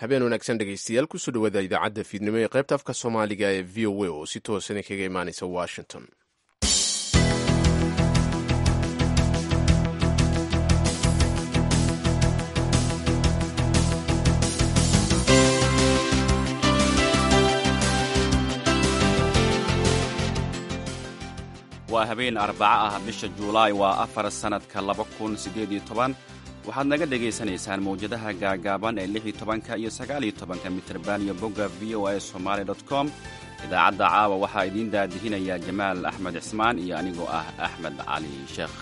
habeen wanaagsan dhegaystayaal kusoo dhawaada idaacadda fiidnimo ee qaybta afka soomaaliga ee v o a oo si toosan kaga imaanaysa washington waa habeen arbaco ah bisha juulaay waa afar sannadka laba kun siddeed iyo toban waxaad naga dhegaysanaysaan mawjadaha gaagaaban ee lix iyo tobanka iyo sagaal iyo tobanka mitrban iyo bogga v o a somaali dot com idaacadda caawa waxaa idiin daadihinaya jamaal axmed cismaan iyo anigoo ah axmed cali sheekh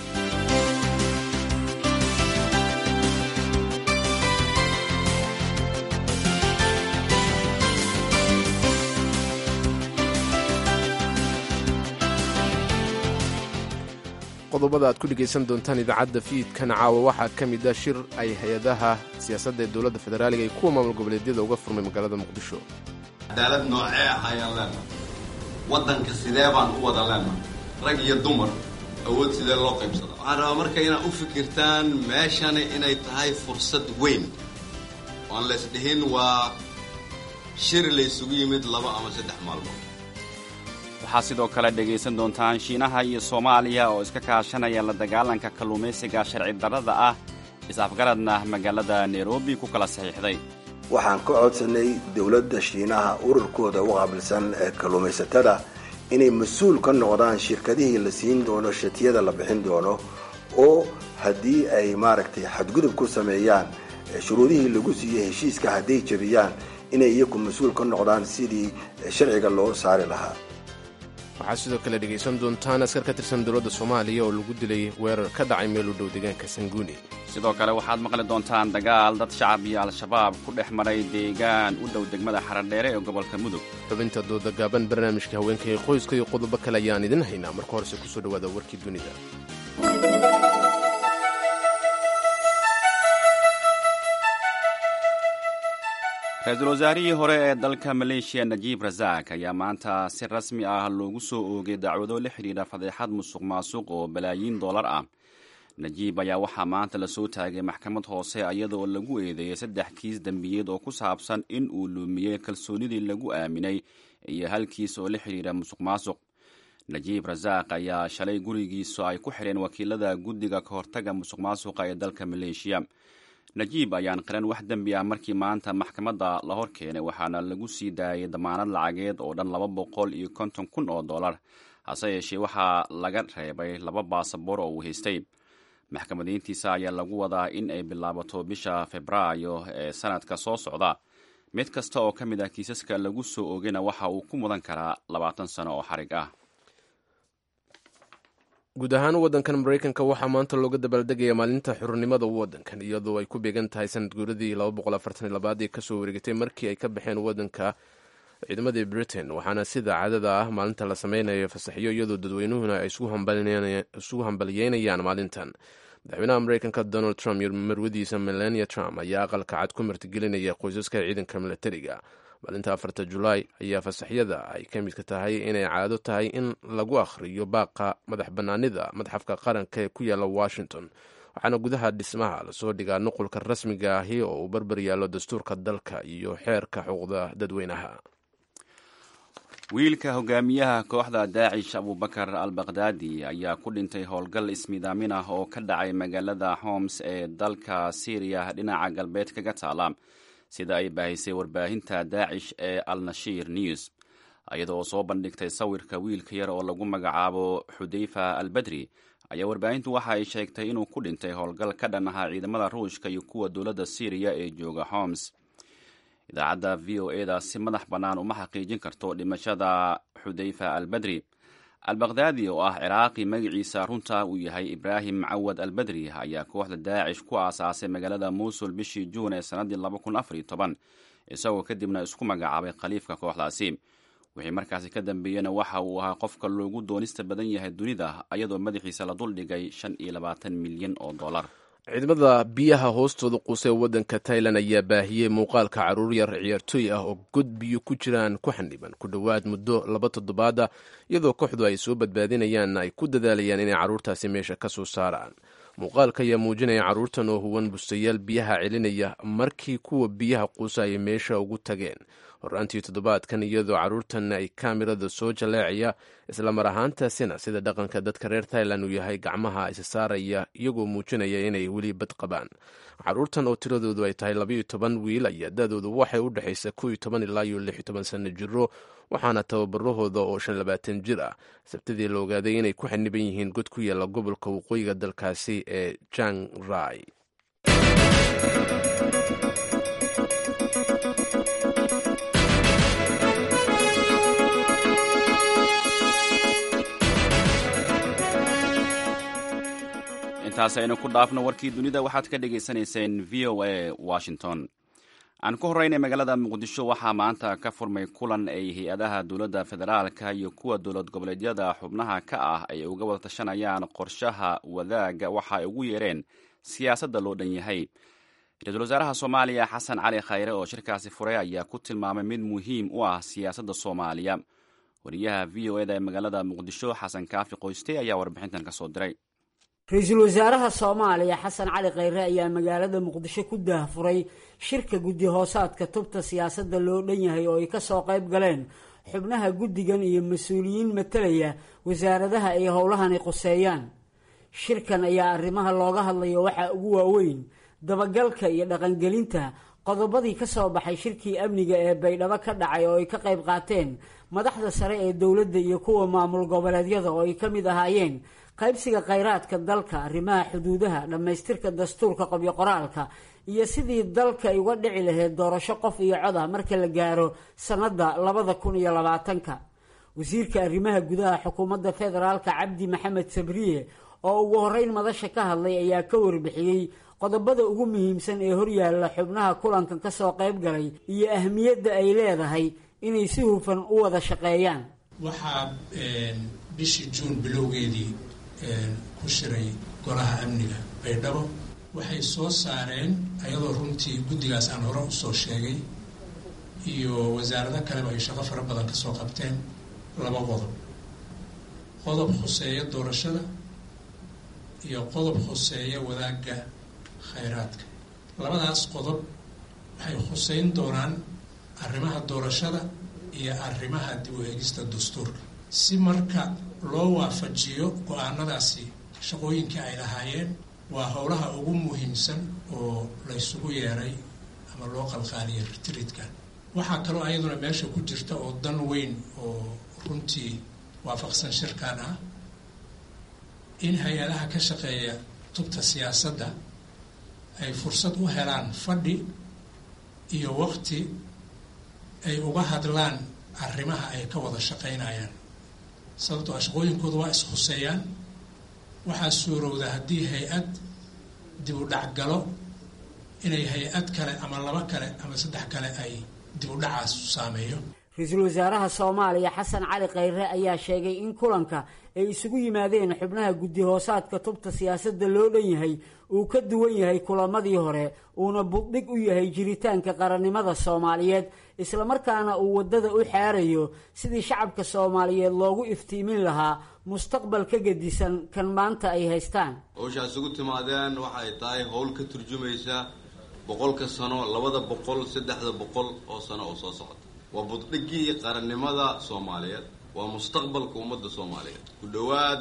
qodobada aad ku dhegaysan doontaan idaacadda fiidkan caawa waxaa ka mid ah shir ay hay-adaha siyaasadda ee dowladda federaaliga iyo kuwa maamul goboleedyada uga furmay magaalada muqdisho cadaalad noocee ah ayaan leenahay waddanka sidee baan u wada leenahay rag iyo dumar awood sidee loo qaybsada waxaan rabaa marka inaad u fikirtaan meeshani inay tahay fursad weyn oan la isdhihin waa shir laysugu yimid laba ama saddex maalmood waxaad sidoo kale dhegaysan doontaan shiinaha iyo soomaaliya oo iska kaashanaya la dagaalanka kalluumaysiga sharci darrada ah is-afgaradna magaalada nairobi ku kala saxiixday waxaan ka codsanay dowladda shiinaha ururkooda u qaabilsan ee kalluumaysatada inay mas-uul ka noqdaan shirkadihii la siin doono shatiyada la bixin doono oo haddii ay maaragtay xadgudub ku sameeyaan shuruudihii lagu siiyey heshiiska hadday jebiyaan inay iyaku mas-uul ka noqdaan sidii sharciga loo saari lahaa waxaad sidoo kale dhegaysan doontaan askar ka tirsan dowladda soomaaliya oo lagu dilay weerar ka dhacay meel u dhow deegaanka sanguuni sidoo kale waxaad maqli doontaan dagaal dad shacab iyo al-shabaab ku dhex maray deegaan u dhow degmada xaradheere ee gobolka mudug xubinta dooda gaaban barnaamijka haweenka iyo qoyska iyo qodobo kale ayaan idin haynaa marka horese kusoo dhawaada warkii dunida ra-iisul wasaarihii hore ee dalka maleeshiya najiib rasaak ayaa maanta si rasmi ah loogu soo oogay dacwado la xidhiidha fadeexad musuq maasuq oo balaayiin dollar ah najiib ayaa waxaa maanta lasoo taagay maxkamad hoose iyadoo lagu eedeeyay saddex kiis dembiyeed oo ku saabsan in uu luumiyey kalsoonidii lagu aaminay iyo hal kiis oo la xidhiidha musuq maasuq najiib rasaaq ayaa shalay gurigiisu ay ku xidheen wakiilada guddiga ka hortaga musuq maasuqa ee dalka maleeshiya najiib ayaan qiran wax dembi ah markii maanta maxkamadda la hor keenay waxaana lagu sii daayay damaanad lacageed oo dhan laba boqol iyo konton kun oo dollar hase yeeshee waxaa laga reebay laba baasaboor oo uu haystay maxkamadayntiisa ayaa lagu wadaa in ay bilaabato bisha febraayo ee sanadka soo socda mid kasta oo ka mid ah kiisaska lagu soo ogayna waxa uu ku mudan karaa labaatan sano oo xarig ah guud ahaan waddankan maraykanka waxaa maanta looga dabaaldegaya maalinta xurnimada waddankan iyadoo ay ku beegan tahay sanad guuradii labaad ee kasoo wareegatay markii ay ka baxeen waddanka ciidamadii britain waxaana sida cadada ah maalinta la sameynayo fasaxyo iyadoo dadweynuhuna ay isugu hambaliyeynayaan maalintan madaxweynaha maraykanka donald trump iyo marwadiisa melania trump ayaa aqalka cad ku martigelinaya qoysaska ciidanka milatariga maalinta afarta julaay ayaa fasaxyada ay ka midka tahay inay caado tahay in lagu akhriyo baaqa madax bannaanida madxafka qaranka ee ku yaala washington waxaana gudaha dhismaha lasoo dhigaa nuqulka rasmiga ahi oo uu barbar yaallo dastuurka dalka iyo xeerka xuquuqda dadweynaha wiilka hogaamiyaha kooxda daacish abubakar al bakhdadi ayaa ku dhintay howlgal ismidaamin ah oo ka dhacay magaalada homs ee dalka syriya dhinaca galbeed kaga taala sida ay baahisay warbaahinta daacish ee al nashiir news iyadoo soo bandhigtay sawirka wiilka yar oo lagu magacaabo xudayfa al badri ayaa warbaahintu waxa ay sheegtay inuu ku dhintay howlgal ka dhan ahaa ciidamada ruushka iyo kuwa dowladda syriya ee jooga homs idaacadda v o e da si madax bannaan uma xaqiijin karto dhimashada xudayfa al badri al bakhdadi oo ah ciraaqi magaciisa runta uu yahay ibraahim cawad al badri ayaa kooxda daacish ku aasaasay magaalada muusul bishii juun ee sannaddii isagoo kadibna isku magacaabay khaliifka kooxdaasi wixii markaasi ka dambeeyena waxa uu ahaa qofka loogu doonista badan yahay dunida ayadoo madaxiisa la duldhigay shan iyo labaatan milyan oo dollar ciidamada biyaha hoostooda quusa ee waddanka tailan ayaa baahiyey muuqaalka caruur yar ciyaartooy ah oo god biyo ku jiraan ku xaniban ku dhowaad muddo laba toddobaada iyadoo kooxdu ay soo badbaadinayaan ay ku dadaalayaan inay carruurtaasi meesha ka soo saaraan muuqaalka ayaa muujinaya carruurtan oo huwan bustayaal biyaha celinaya markii kuwa biyaha quusa ay meesha ugu tageen horaantii toddobaadkan iyadoo carruurtan ay kaamirada soo jaleecaya islamar ahaantaasina sida dhaqanka dadka reer tailan uu yahay gacmaha isa saaraya iyagoo muujinaya inay weli bad qabaan carruurtan oo tiradoodu ay tahay labayo toban wiil ayaa da-doodu waxay u dhexaysa kow toban ilaa iyo lix toban sanno jiro waxaana tababarahooda oo shan labaatan jir ah sabtidii la ogaaday inay ku xaniban yihiin god ku yaalla gobolka waqooyiga dalkaasi ee jang rai intaas aynu ku dhaafno warkii dunida waxaad ka dhagaysanayseen v o a washington aan ku horreynay magaalada muqdisho waxaa maanta ka furmay kulan ay hay-adaha dowladda federaalka iyo kuwa dowlad goboleedyada xubnaha ka ah ay uga wada tashanayaan qorshaha wadaaga waxa ay ugu yeereen siyaasadda loo dhan yahay ra-iisul wasaaraha soomaaliya xasan cali khayre oo shirkaasi furay ayaa ku tilmaamay mid muhiim u ah siyaasadda soomaaliya wariyaha v o eda ee magaalada muqdisho xasan kaafi qoyste ayaa warbixintan ka soo diray ra-iisul wasaaraha soomaaliya xasan cali khayre ayaa magaalada muqdisho ku daahfuray shirka guddi hoosaadka tubta siyaasadda loo dhan yahay oo ay ka soo qayb galeen xubnaha guddigan iyo mas-uuliyiin matalaya wasaaradaha ay howlahani quseeyaan shirkan ayaa arrimaha looga hadlayo waxaa ugu waaweyn dabagalka iyo dhaqangelinta qodobadii ka soo baxay shirkii amniga ee baydhabo ka dhacay oo ay ka qayb qaateen madaxda sare ee dowladda iyo kuwa maamul goboleedyada oo ay ka mid ahaayeen qaybsiga khayraadka dalka arrimaha xuduudaha dhammaystirka dastuurka qobyo qoraalka iyo sidii dalka ay uga dhici lahayd doorasho qof iyo cod ah marka la gaaro sannadda labada kun iyo labaatanka wasiirka arrimaha gudaha xukuumadda federaalka cabdi maxamed sabriye oo ugu horreyn madasha ka hadlay ayaa ka warbixiyey qodobada ugu muhiimsan ee horyaalla xubnaha kulankan ka soo qayb galay iyo ahmiyadda ay leedahay inay si hufan u wada shaqeeyaan waxaa bishii juun bilowgeedii ku shiray golaha amniga baydhabo waxay soo saareen ayadoo runtii guddigaas aan hore usoo sheegay iyo wasaarado kaleba ay shaqo fara badan ka soo qabteen laba qodob qodob khuseeya doorashada iyo qodob khuseeya wadaagga khayraadka labadaas qodob waxay khuseyn doonaan arrimaha doorashada iyo arrimaha dib u eegista dastuurka si marka loo waafajiyo go-aanadaasi shaqooyinkii ay lahaayeen waa howlaha ugu muhiimsan oo laysugu yeeray ama loo qalqaaliyay ritridkan waxaa kaloo ayaduna meesha ku jirta oo dan weyn oo runtii waafaqsan shirkan ah in hay-adaha ka shaqeeya tubta siyaasadda ay fursad u helaan fadhi iyo waqti ay uga hadlaan arrimaha ay ka wada shaqaynayaan sababtoo a shaqooyinkooda waa is-huseeyaan waxaa suurowda haddii hay-ad dib u dhac galo inay hay-ad kale ama laba kale ama saddex kale ay dib u dhacaas saameeyo ra-iisul wasaaraha soomaaliya xasan cali khayre ayaa sheegay in kulanka ay isugu yimaadeen xubnaha guddi hoosaadka tubta siyaasadda loo dhan yahay uu ka duwan yahay kulamadii hore uuna buddhig u yahay jiritaanka qarannimada soomaaliyeed islamarkaana uu waddada u xaarayo sidii shacabka soomaaliyeed loogu iftiimin lahaa mustaqbal ka gedisan kan maanta ay haystaan howshaa isugu timaadeen waxay tahay howl ka turjumaysa boqolka sano labada boqol saddexda boqol oo sano oo soo socota waa buddhigii qarannimada soomaaliyeed waa mustaqbalka ummadda soomaaliyeed ku dhowaad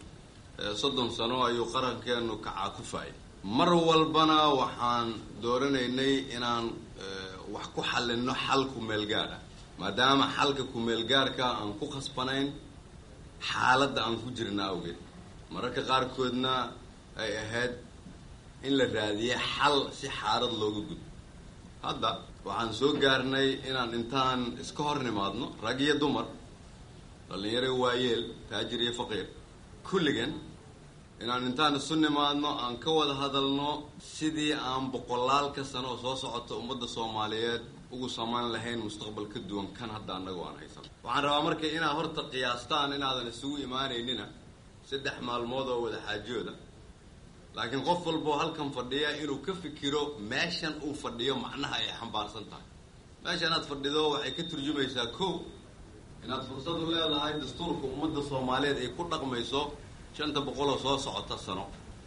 soddon sano ayuu qarankeenu ka caakufayay mar walbana waxaan dooranaynay inaan wax ku xallinno xal ku-meelgaad ah maadaama xalka ku-meelgaarka aan ku khasbanayn xaaladda aan ku jirna awgeed mararka qaarkoodna ay ahayd in la raadiye xal si xaalad looga gudbo hadda waxaan soo gaarnay inaan intaan iska hor nimaadno rag iyo dumar dhallinyaro waayeel taajir iyo faqiir kulligan inaan intaan isu nimaadno aan ka wada hadalno sidii aan boqolaalka sano oo soo socota ummadda soomaaliyeed ugu samayn lahayn mustaqbal ka duwan kan hadda annagu aan haysan waxaan rabaa marka inaad horta qiyaastaan inaadan isugu imaanaynina saddex maalmood oo wada xaajooda laakiin qof walboo halkan fadhiya inuu ka fikiro meeshan uu fadhiyo macnaha ay xambaarsan tahay meeshan aad fadhido waxay ka turjumaysaa kow inaad fursad u leedahay dastuurka ummadda soomaaliyeed ay ku dhaqmayso shanta boqoloo soo socota sano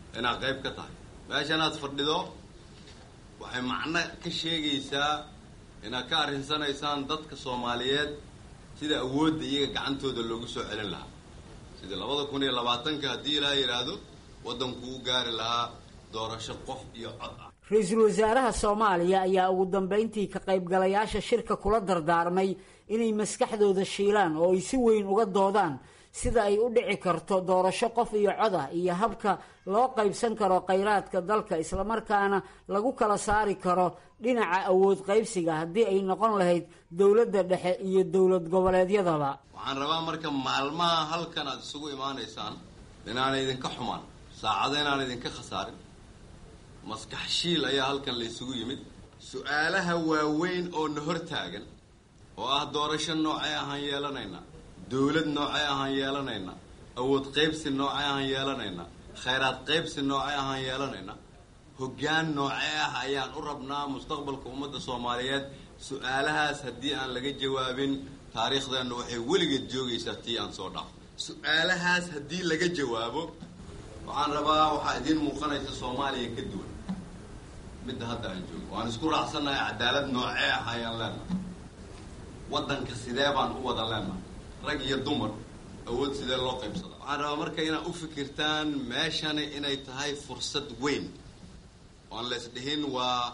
inaad qayb ka tahay meeshanaad fadhido waxay macno ka sheegaysaa inaad ka arrinsanaysaan dadka soomaaliyeed sida awoodda iyaga gacantooda loogu soo celin lahaa sida labada kun iyo labaatanka haddii ilaa yidhaahdo waddanku u gaari lahaa doorasho qof iyo cod ah ra-iisul wasaaraha soomaaliya ayaa ugu dambayntii ka qaybgalayaasha shirka kula dardaarmay inay maskaxdooda shiilaan oo ay si weyn uga doodaan sida ay u dhici karto doorasho qof iyo cod ah iyo habka loo qaybsan karo khayraadka dalka islamarkaana lagu kala saari karo dhinaca awood qaybsiga haddii ay noqon lahayd dowladda dhexe iyo dowlad goboleedyadaba waxaan rabaa marka maalmaha halkan aad isugu imaanaysaan inaana idinka xumaan saacado inaan idinka khasaarin maskax shiil ayaa halkan la isugu yimid su-aalaha waaweyn oo na hor taagan oo ah doorasho noocay ahaan yeelanaynaa dowlad noocay ahaan yeelanaynaa awood qaybsi noocay ahaan yeelanaynaa khayraad qaybsi noocay ahaan yeelanaynaa hoggaan noocee ah ayaan u rabnaa mustaqbalka ummadda soomaaliyeed su-aalahaas haddii aan laga jawaabin taariikhdeenna waxay weligeed joogaysaa tii aan soo dhaaf su-aalahaas haddii laga jawaabo waxaan rabaa waxaa idiin muuqanaysa soomaaliya ka duwan midda hadda aan joogo waan isku raacsannahay cadaalad noocee ah ayaan leenahay waddanka sidee baan u wada leenahay rag iyo dumar awood sidee loo qaybsada waxaan rabaa marka inaad u fikirtaan meeshani inay tahay fursad weyn oan la isdhihin waa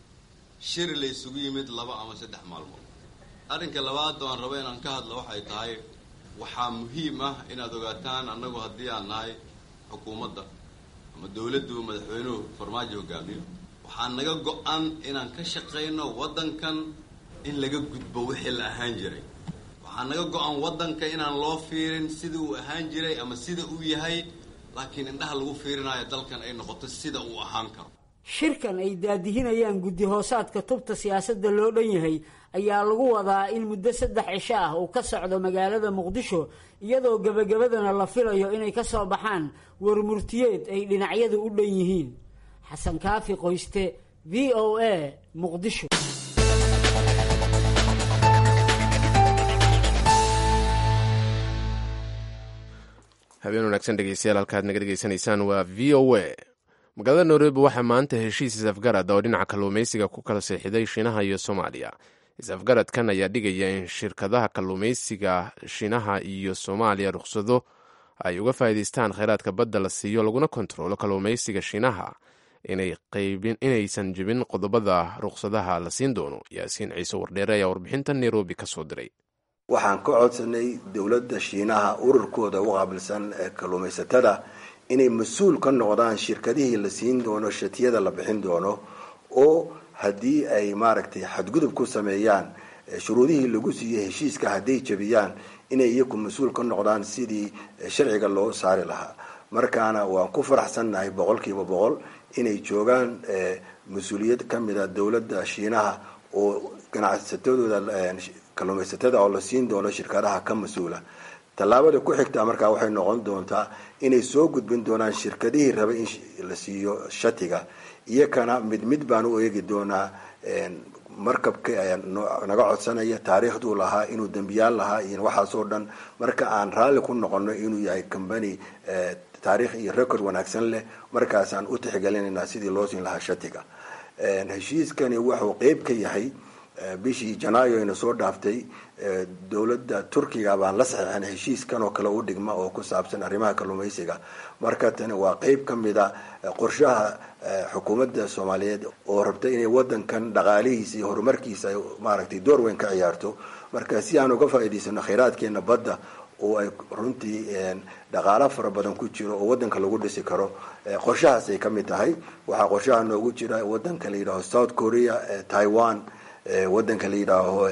shiri la isugu yimid laba ama saddex maalmood arrinka labaad oo aan rabo inaan ka hadlo waxay tahay waxaa muhiim ah inaad ogaataan annagu haddii aan nahay xukuumadda ama dowladdu madaxweynuhu farmaajo hogaamiyo waxaa naga go-an inaan ka shaqayno waddankan in laga gudbo wixii la ahaan jiray waxaa naga go-an waddanka inaan loo fiirin sida uu ahaan jiray ama sida uu yahay laakiin indhaha lagu fiirinayo dalkan ay noqoto sida uu ahaan karo shirkan ay daadihinayaan guddi hoosaadka tubta siyaasadda loo dhan yahay ayaa lagu wadaa in muddo saddex cisho ah uu ka socdo magaalada muqdisho iyadoo gebagabadana la filayo inay ka soo baxaan warmurtiyeed ay dhinacyadu u dhan yihiin xasan kaafi qoyste v o a muqdisho habeen wanaagsan dhegeystayaal halkaad naga dhegeysanaysaan waa v o a magaalada nairobi waxaa maanta heshiis isafgarad oo dhinaca kalluumaysiga ku kala seexiday shiinaha iyo soomaaliya is-afgaradkan ayaa dhigaya in shirkadaha kalluumaysiga shiinaha iyo soomaaliya ruqsado ay uga faa'iidaystaan kheyraadka badda la siiyo laguna kontaroolo kalluumaysiga shiinaha inaysan jebin qodobada ruqsadaha la siin doono yaasiin ciise wardheere ayaa warbixintan nairobi ka soo diray waxaan ka codsanay dowladda shiinaha ururkooda u qaabilsan ee kalluumaysatada inay mas-uul ka noqdaan shirkadihii la siin doono shatiyada la bixin doono oo haddii ay maaragtay xadgudub ku sameeyaan shuruudihii lagu siiyey heshiiska hadday jebiyaan inay iyaku mas-uul ka noqdaan sidii sharciga loo saari lahaa markaana waan ku faraxsannahay boqolkiiba boqol inay joogaan mas-uuliyad ka mida dowladda shiinaha oo ganacsatadooda kalluumaysatada oo la siin doono shirkadaha ka mas-uula tallaabada ku xigta markaa waxay noqon doontaa inay soo gudbin doonaan shirkadihii raba in la siiyo shatiga iyakana mid mid baan u eegi doonaa markabka naga codsanaya taariikhduu lahaa inuu dembiyaal lahaa iyo waxaasoo dhan marka aan raalli ku noqono inuu yahay combany taariikh iyo record wanaagsan leh markaasaan u tixgelinaynaa sidii loo siin lahaa shatiga heshiiskani wuxuu qeyb ka yahay bishii janaayo ayna soo dhaaftay dowladda turkiga baan la saxiixan heshiiskan oo kale u dhigma oo ku saabsan arrimaha kalluumaysiga marka tani waa qeyb ka mid a qorshaha xukuumadda soomaaliyeed oo rabta inay wadankan dhaqaalihiisa iyo horumarkiisa ay maaragtay door weyn ka ciyaarto marka si aan uga faa'iidaysano khayraadkeena badda oo ay runtii dhaqaalo fara badan ku jiro oo wadanka lagu dhisi karo qorshahaas ay ka mid tahay waxaa qorshaha noogu jira wadanka la yidhaaho south korea taiwan wadanka la yidhaaho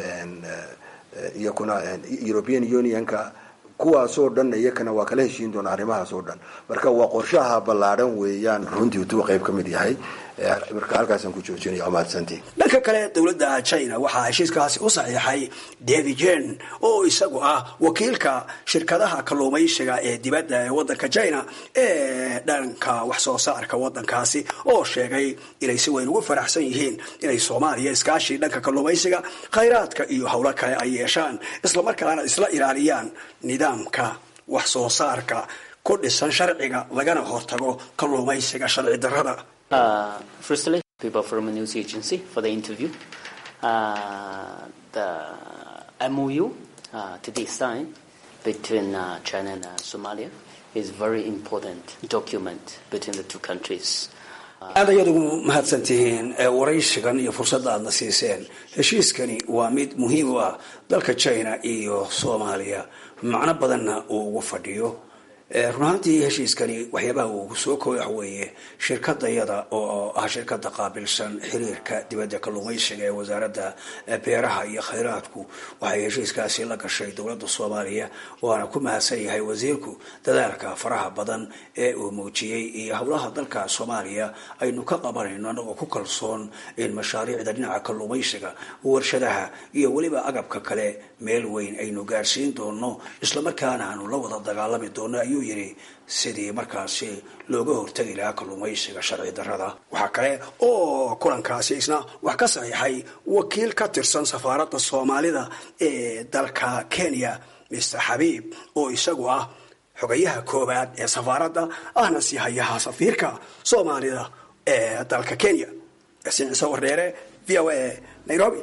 iyakuna european unionka kuwaasoo dhan iyakana waa kala heshiin doona arrimahaas oo dhan marka waa qorshaha ballaadhan weeyaan runtii tuu qayb ka mid yahay marka halkaasaan ku joojinaya waa mahadsantiin dhanka kale dowladda china waxaa heshiiskaasi u saxiixay david jen oo isagu ah wakiilka shirkadaha kalluumaysiga ee dibadda ee wadanka china ee dhanka wax soo saarka wadankaasi oo sheegay inay si weyn ugu faraxsan yihiin inay soomaaliya iskaashi dhanka kalluumaysiga khayraadka iyo howlo kale ay yeeshaan islamarkaana isla ilaaliyaan nidaamka wax soo saarka ku dhisan sharciga lagana hortago kalluumaysiga sharci darrada people from a news agency for the interview. Uh, the MOU uh, to this time between uh, China and uh, Somalia is very important document between the two countries. aad ayaad ugu mahadsan tihiin waraysigan iyo fursadda aadna siiseen heshiiskani waa mid muhiim u ah dalka china iyo soomaaliya macno badanna uu ugu fadhiyo run ahaantii heshiiskani waxyaabaha uu soo kooy wax weeye shirkadayada oo ah shirkada qaabilsan xiriirka dibadda kalluumaysiga ee wasaaradda beeraha iyo khayraadku waxay heshiiskaasi la gashay dowladda soomaaliya waana ku mahadsan yahay wasiirku dadaalka faraha badan ee uu muujiyey iyo howlaha dalka soomaaliya aynu ka qabanayno anagoo ku kalsoon in mashaariicda dhinaca kalluumaysiga warshadaha iyo weliba agabka kale meel weyn aynu gaarsiin doono islamarkaana aanu la wada dagaalami doono ayuu yiri sidii markaasi looga hortagi lahaa kalluumaysiga sharci darrada waxaa kale oo kulankaasi isna wax ka saxiixay wakiil ka tirsan safaaradda soomaalida ee dalka kenya mister xabiib oo isagu ah xogayaha koowaad ee safaaradda ahna sii hayaha safiirka soomaalida ee dalka kenya ciise wardheere v o a nairobi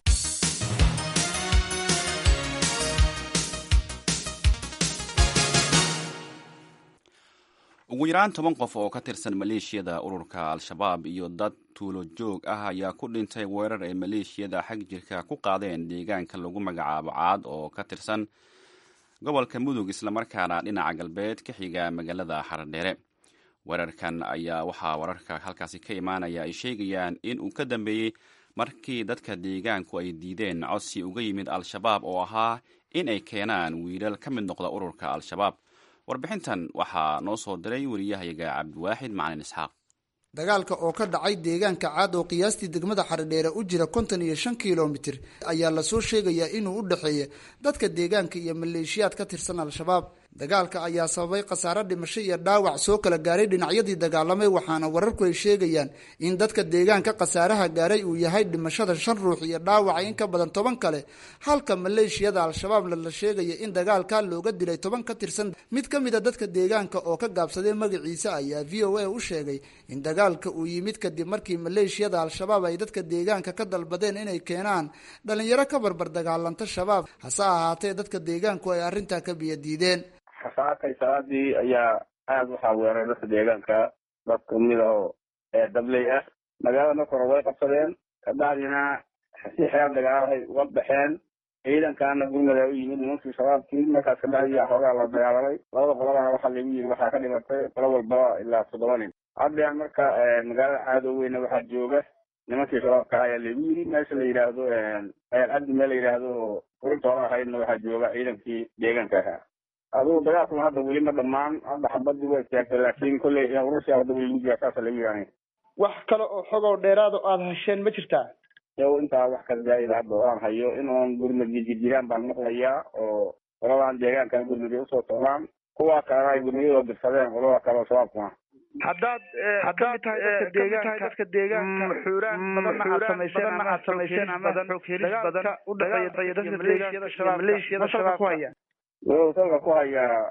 ugu yaraan toban qof oo ka tirsan maleeshiyada ururka al-shabaab iyo dad tuulo joog ah ayaa ku dhintay weerar ay maleeshiyada xag jirka ku qaadeen deegaanka lagu magacaabo caad oo ka tirsan gobolka mudug islamarkaana dhinaca galbeed ka xiga magaalada xaradheere weerarkan ayaa waxaa wararka halkaasi ka imaanaya ay sheegayaan in uu ka dambeeyey markii dadka deegaanku ay diideen codsi uga yimid al-shabaab oo ahaa in ay keenaan wiilal ka mid noqda ururka al-shabaab warbixintan waxaa noo soo diray wariyahayaga cabdiwaaxid macalin isxaaq dagaalka oo ka dhacay deegaanka caad oo qiyaastii degmada xaridheere u jira konton iyo shan kilomitir ayaa lasoo sheegayaa inuu u dhexeeya dadka deegaanka iyo maleeshiyaad ka tirsan al-shabaab dagaalka ayaa sababay khasaare dhimasho iyo dhaawac soo kala gaaray dhinacyadii dagaalamay waxaana wararku ay sheegayaan in dadka deegaanka khasaaraha gaaray uu yahay dhimashada shan ruux iyo dhaawaca in ka badan toban kale halka maleeshiyada al-shabaabna la sheegaya in dagaalka looga dilay toban ka tirsan mid ka mida dadka deegaanka oo ka gaabsaday magaciisa ayaa v o a u sheegay in dagaalka uu yimid kadib markii maleeshiyada al-shabaab ay dadka deegaanka ka dalbadeen inay keenaan dhalinyaro ka barbar dagaalanta shabaab hase ahaatee dadka deegaanku ay arrintaa ka biyadiideen saakay salaadii ayaa aada waxaa weeray dadka deegaanka dad kamid ah oo dabley ah magaalada marka hore way qabsadeen kabacdina si xeer dagaalahay uga baxeen ciidankaana gurmada u yimid nimankii shabaabkii markaas kabacdiya xoogaa la dagaalamay labada qolabana waxaa lagu yiri waxaa ka dhimatay qolo walbaba ilaa toddoba nin haddean marka magaalada caadoweyna waxaa jooga nimankii shabaabka ayaa lagu yiri meesha la yidhaahdo cabdi meel la yidhaahdo furinta hore ahaydna waxaa jooga ciidankii deegaanka ahaa adugu dagaalkuna hadda weli ma dhamaan hadda xabadii way istaagtay laakiin kolley ruusia hadda weli gudiya saasa lagu yaani wax kale oo xogoo dheeraada oo aada hesheen ma jirtaa yow intaa wax ka zaa'id hadda aan hayo inuun gurmadi jirjiraan baan maqlayaa oo qoladan deegaankan gurmadi usoo socdaan kuwa kalena ay gurmadiyadoo dirsadeen qolada kale oo shabaabkuna haddaad haddaad tahay dadka deegaanka dadka deegaanka xuuraan badan aad samayseen ama aad samayseen ama xog helis badan u dhexeeya dadka deegaanka shabaab maleeshiyada shabaab ku haya wuxuu salka ku hayaa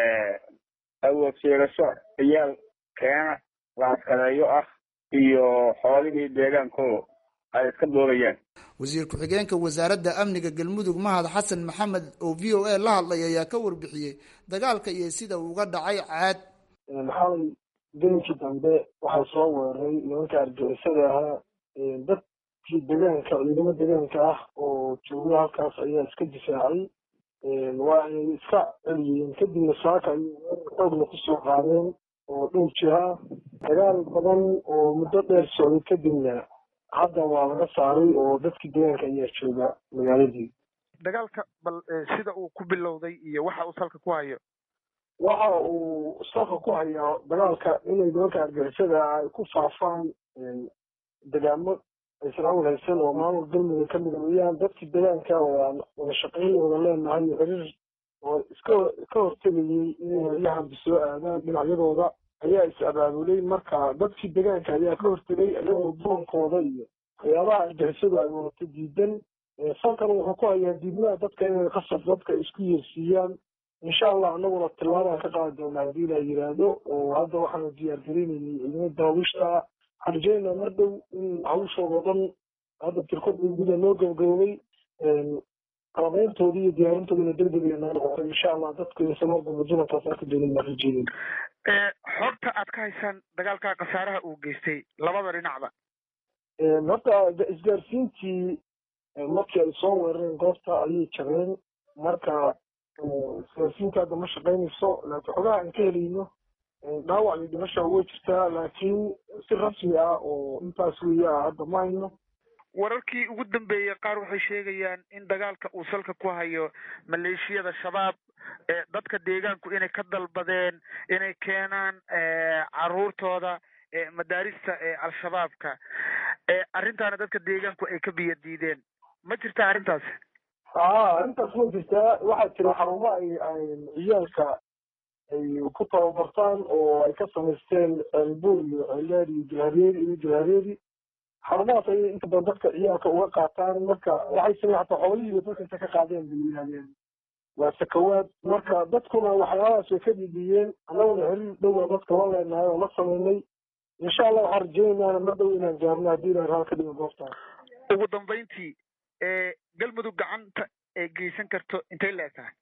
awood sheegasho ciyaal keena la askareeyo ah iyo xoolihii deegaankooda ay iska doorayaan wasiir ku-xigeenka wasaaradda amniga galmudug mahad xasan maxamed oo v o a la hadlay ayaa ka warbixiyey dagaalka iyo sida uu uga dhacay caad maxaa gelinkii dambe waxaa soo weeraray nimanka argagixisada ahaa dadkii deegaanka ciidamo deegaanka ah oo jooga halkaas ayaa iska difaacay waa ay iska celiyeen kadibna saaka ay xoogna kusoo qaadeen oo dhowr jiha dagaal badan oo muddo dheer socday kadibna hadda waa laga saaray oo dadkii deegaanka ayaa jooga magaaladii dagaalka bal sida uu ku bilowday iyo waxa uu salka ku hayo waxa uu salka ku hayaa dagaalka inay nimanka argixisada ay ku faafaan degaamo aysan awal haysan oo maamul galmudug ka mid weeyaan dadkii deegaanka oo wada shaqayn wada leenahay xiriir oo iska ka hortegayay inay heryahanba soo aadaan dhinacyadooda ayaa is abaabulay marka dadkii deegaanka ayaa ka hortegay iyagoo boonkooda iyo waxyaabaha argixisadu ay wadato diidan salkan wuxuu ku hayaa diidmaha dadka inay qasab dadka isku yeersiiyaan insha allah anaguna tillaabaan ka qaadi doona haddii la yiraahdo oo hadda waxaanu diyaargarinaynay ciidamada daawiishta ah waxaan rajeynaa mar dhow in hawshooda dhan hadda tirkod guda loo gabagaboobay qalabeyntoodii iyo diyaarintoodina degdeg ay noo noqotay insha allah dadku iyo samargaba dulankaas arki doonin baan rajeynayna xogta aad ka haysaan dagaalka khasaaraha uu geystay labada dhinacba horta isgaarsiintii markii ay soo weerareen goobta ayay jabeen marka isgaarsiinta hadda ma shaqaynayso laakiin xogaha aan ka helayno dhaawac iyo dhimasha way jirtaa laakiin si rasmi ah oo intaas weeye ah hadda ma hayno wararkii ugu dambeeyey qaar waxay sheegayaan in dagaalka uu salka ku hayo maleeshiyada shabaab dadka deegaanku inay ka dalbadeen inay keenaan caruurtooda madaarista al-shabaabka arrintaana dadka deegaanku ay ka biyo diideen ma jirtaa arrintaas aa arrintaas way jirtaa waxaa jira xarumo ay ciyaalka ay ku tababartaan oo ay ka samaysteen ceelbuur iyo ceeldheer iyo jilhareeri iyo jilhareeri xarumahaas ayay inta badan dadka ciyaalka uga qaataan marka waxay sameen hataa xoolihiiba dadka inta ka qaadeen bay yidhahdeen waa sakawaad marka dadkuna waxyaabahaas way ka dhidhiyeen annaguna xiriir dhowa dadka la leenahay oo la sameynay insha allah waxaan rajeynaana mar dhow inaan gaarno haddii ilahay raal ka dhigo goobtaas ugu dambeyntii galmudug gacanta ay geysan karto intay la egtahay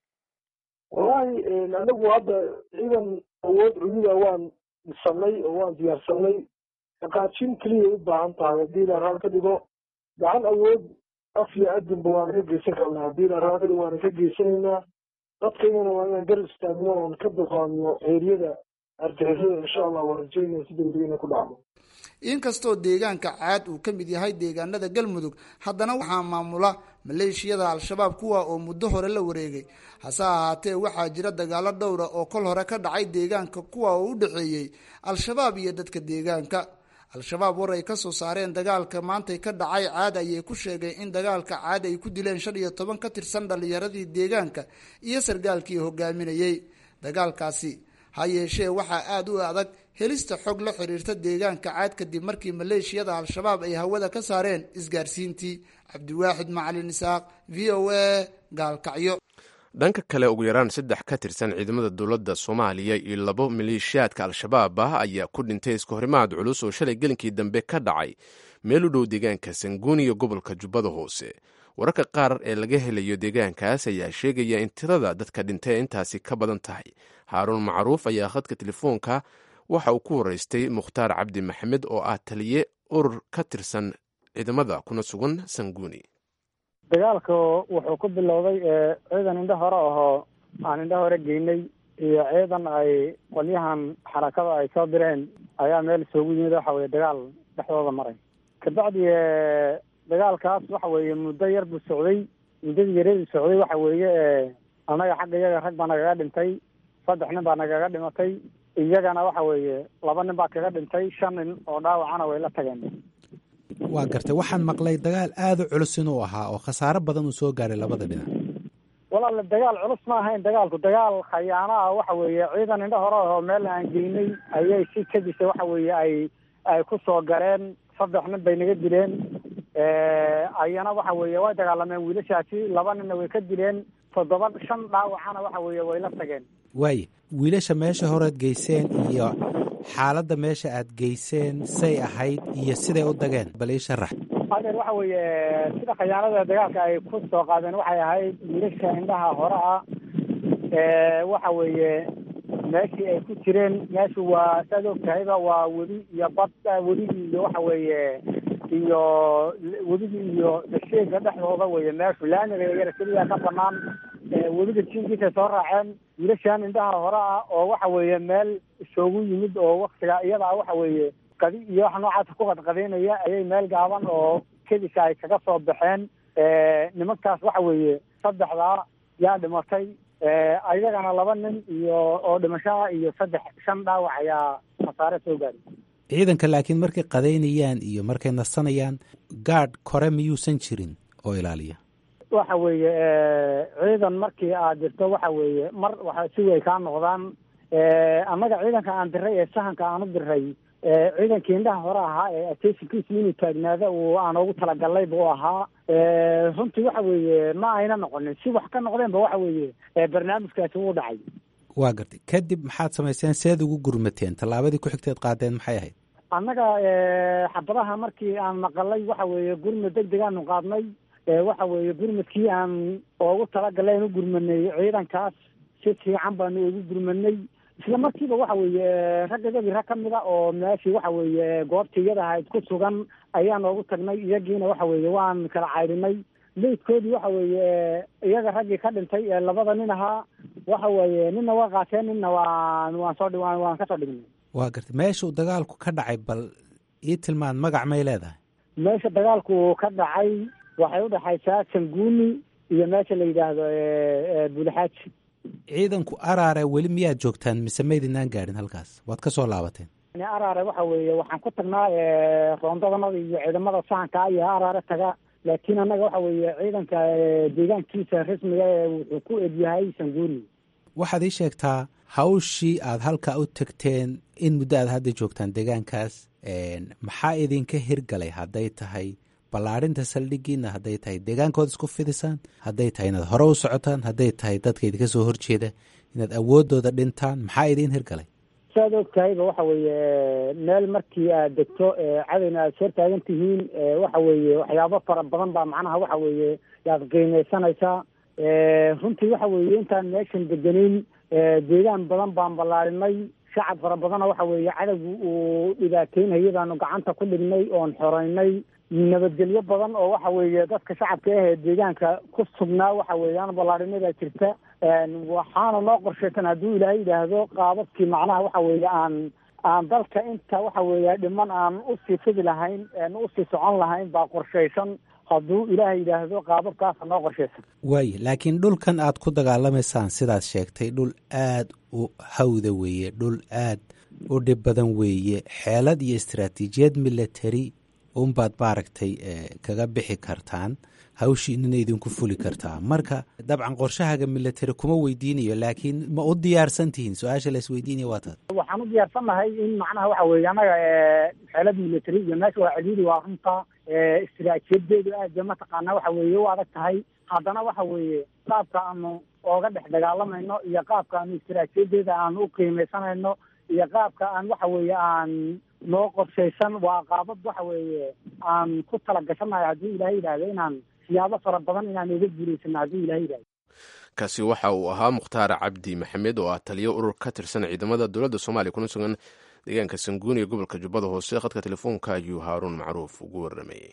wallahi anagu hadda ciidan awood cududa waan dhisanay oo waan diyaarsanay dhaqaajin keliyay u baahan tahay haddii ilahay raal ka dhigo gacan awood af iyo adinba waana ka geysan karnaa haddii ilahay raal ka dhigo waana ka geysanaynaa dadkaygana waa inaan gar istaagno oon ka dulqaadno eeriyada argagixisada insha allah waan rajeynaya si degdeg inay ku dhacdo inkastoo deegaanka caad uu ka mid yahay deegaanada galmudug haddana waxaa maamula maleeshiyada al-shabaab kuwa oo muddo hore la wareegay hase ahaatee waxaa jira dagaalo dhowra oo kol hore ka dhacay deegaanka kuwa oo u dhexeeyey al-shabaab iyo dadka deegaanka al-shabaab war ay kasoo saareen dagaalka maantay ka dhacay caad ayay ku sheegeen in dagaalka caad ay ku dileen shan iyo toban ka tirsan dhalinyaradii deegaanka iyo sargaalkii hogaaminayey dagaalkaasi ha yeeshee waxaa aada u adag helista xog la xiriirta deegaanka caad kadib markii maleeshiyada al-shabaab ay hawada ka saareen isgaarsiintii cabdiwaaxid macalin isaaq v o a gaalkacyo dhanka kale ugu yaraan saddex ka tirsan ciidamada dowladda soomaaliya iyo labo maleeshiyaadka al-shabaab ah ayaa ku dhintay iska horimaad culus oo shalay gelinkii dambe ka dhacay meel u dhow deegaanka sanguuniya gobolka jubbada hoose wararka qaar ee laga helayo deegaankaas ayaa sheegaya in tirada dadka dhintay intaasi ka badan tahay haaruun macruuf ayaa khadka telefoonka waxa uu ku waraystay mukhtaar cabdi maxamed oo ah taliye urur ka tirsan ciidamada kuna sugan sanguuni dagaalka wuxuu ku bilowday ciidan indho hore ahoo aan indho hore geynay iyo ciidan ay qolyahan xarakada ay soo direen ayaa meel isugu yimid waxa weye dagaal dhexdooda maray kabacdi dagaalkaas waxa weeye muddo yar buu socday muddadii yaradii socday waxa weeye annaga xagga iyaga rag baa nagaga dhintay saddex nin baa nagaga dhimatay iyagana waxa weeye laba nin baa kaga dhintay shan nin oo dhaawacana way la tageen waa gartay waxaan maqlay dagaal aada u culus inuu ahaa oo khasaaro badan uu soo gaaray labada dhinac walaale dagaal culus ma ahayn dagaalku dagaal khayaano ah waxa weeye ciidan indho hore oo meel aan geynay ayay si kadisa waxa weeye ay ay ku soo gareen saddex nin bay naga dileen ayana waxa weeye way dagaalameen wiilashaasi laba ninna way ka dileen toddoba shan dhaawacana waxa weeye way la tageen waaye wiilasha meesha horead geyseen iyo xaaladda meesha aad geyseen say ahayd iyo siday u dageen bal ii sharax adeer waxa weeye sida khayaanada dagaalka ay ku soo qaadeen waxay ahayd wiilasha indhaha hore ah waxa weeye meeshii ay ku jireen meeshu waa saad og tahayba waa webi iyo bad webigii iyo waxa weeye iyo webigii iyo dasheega dhexdooda weye meeshu laamiga yara keliya ka banaan webiga jinkiisay soo raaceen wiilashan indhaha hore ah oo waxa weeye meel isoogu yimid oo waktiga iyadaa waxa weeye qadi iyo wax noocaasa ku qadqadaynaya ayay meel gaaban oo kedisa ay kaga soo baxeen nimankaas waxa weeye saddexdaa yaa dhimatay ayagana laba nin iyo oo dhimashaha iyo saddex shan dhaawac ayaa khasaare soo gaaray ciidanka laakiin markay qadaynayaan iyo markay nasanayaan gaadh kore miyuusan jirin oo ilaaliya waxa weeye ciidan markii aad jirto waxa weeye mar waxa si way kaa noqdaan annaga ciidanka aan diray ee sahanka aan u diray ciidankii indhaha hore ahaa ee ateshinkiisu inuu taagnaado uu aan ugu talagalay buu ahaa runtii waxa weeye ma ayna noqonin si wax ka noqdeenba waxa weeye barnaamijkaasi wuu dhacay waa gartay kadib maxaad samayseen seed ugu gurmateen tallaabadii ku xigteed qaadeen maxay ahayd annaga xabadaha markii aan maqalay waxa weeye gurmad deg deg aanu qaadnay waxa weeye gurmadkii aan oogu talagalay aan u gurmanay ciidankaas si fiican baanu ugu gurmanay isla markiiba waxa weeye raggadadii rag ka mid a oo meeshii waxa weeye goobtii iyada ahayd ku sugan ayaan oogu tagnay iyagiina waxa weeye waan kala caydhinay meydkoodii waxa weeye iyaga raggii ka dhintay ee labada nin ahaa waxa weeye ninna waa qaateen ninna waan waan soo waan waan kasoo dhignay waa gartay meesha uu dagaalku ka dhacay bal ii tilmaan magac may leedahay meesha dagaalku ka dhacay waxay udhexaysaa sanguuni iyo meesha la yidhaahdo bulixaaji ciidanku araare weli miyaad joogtaan mise maydinaan gaadhin halkaas waad ka soo laabateen araare waxa weeye waxaan ku tagnaa roondadanada iyo ciidamada sahanka iyo araare taga laakiin annaga waxa weeye ciidanka deegaankiisa rasmiga ee wuxuu ku egyahay sanguuni waxaad ii sheegtaa hawshii aad halkaa u tagteen in muddo aad hadda joogtaan deegaankaas maxaa idinka hirgalay hadday tahay ballaadhinta saldhigiina hadday tahay deegaankooda isku fidisaan hadday tahay inaad hore u socotaan hadday tahay dadka idinka soo horjeeda inaad awoodooda dhintaan maxaa idiin hirgalay saad og tahayba waxa weeye meel markii aad degto cadowna aad soo taagan tihiin waxa weeye waxyaabo fara badan baa macnaha waxa weeye yaad qiimeysanaysaa runtii waxa weeye intaan meeshan degenayn deegaan badan baan ballaarinay shacab fara badana waxa weeye cadowgu uu dhibaateynhayay baanu gacanta ku dhignay oon xoreynay nabadgelyo badan oo waxa weeye dadka shacabka ah ee deegaanka ku sugnaa waxa weeyaan ballaarinay baa jirta waxaana noo qorshaysan hadduu ilaahay yidhaahdo qaababkii macnaha waxa weeye aan aan dalka inta waxa weeye dhiman aan usii fidi lahayn usii socon lahayn baa qorshaysan hadduu ilaahay yidhaahdo qaababkaasa noo qorshaysan waaye laakiin dhulkan aad ku dagaalamaysaan sidaad sheegtay dhul aad u hawda weeye dhul aad u dhib badan weeye xeelad iyo istaraatiijiyad military unbaad maaragtay kaga bixi kartaan hawshiinina idinku fuli kartaa marka dabcan qorshahaga military kuma weydiinayo laakiin ma u diyaarsan tihiin su-aasha la isweydiinaya waa taas waxaan u diyaarsannahay in macnaha waxa weeye annaga xeelad military iyo meesha waa celiiri waa runta istiraatiijadeedu aad ba mataqaana waxa weeye u adag tahay haddana waxa weeye qaabka aanu ooga dhex dagaalamayno iyo qaabka aanu istiraatiijadeeda aan u qiimeysanayno iyo qaabka aan waxa weeye aan noo qorshaysan waa qaabab waxa weeye aan ku tala gashanayo haddii ilahay yidhaahdo inaan siyaabo fara badan inaan uga guulaysano haddii ilahay yidhahdo kaasi waxa uu ahaa mukhtaar cabdi maxamed oo ah taliyo urur ka tirsan ciidamada dowladda soomaaliya kuna sugan deegaanka sanguuni ee gobolka jubbada hoose khadka telefoonka ayuu haaruun macruuf ugu waramayey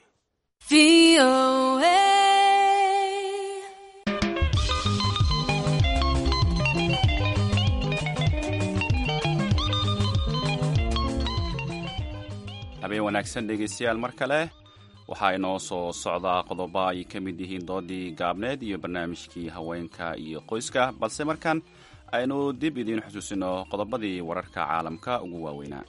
habeen wanaagsan dhegeystayaal mar kale waxaa inoo soo socdaa qodobo ay ka mid yihiin doodii gaabneed iyo barnaamijkii haweenka iyo qoyska balse markan aynu dib idiin xusuusino qodobadii wararka caalamka ugu waaweynaa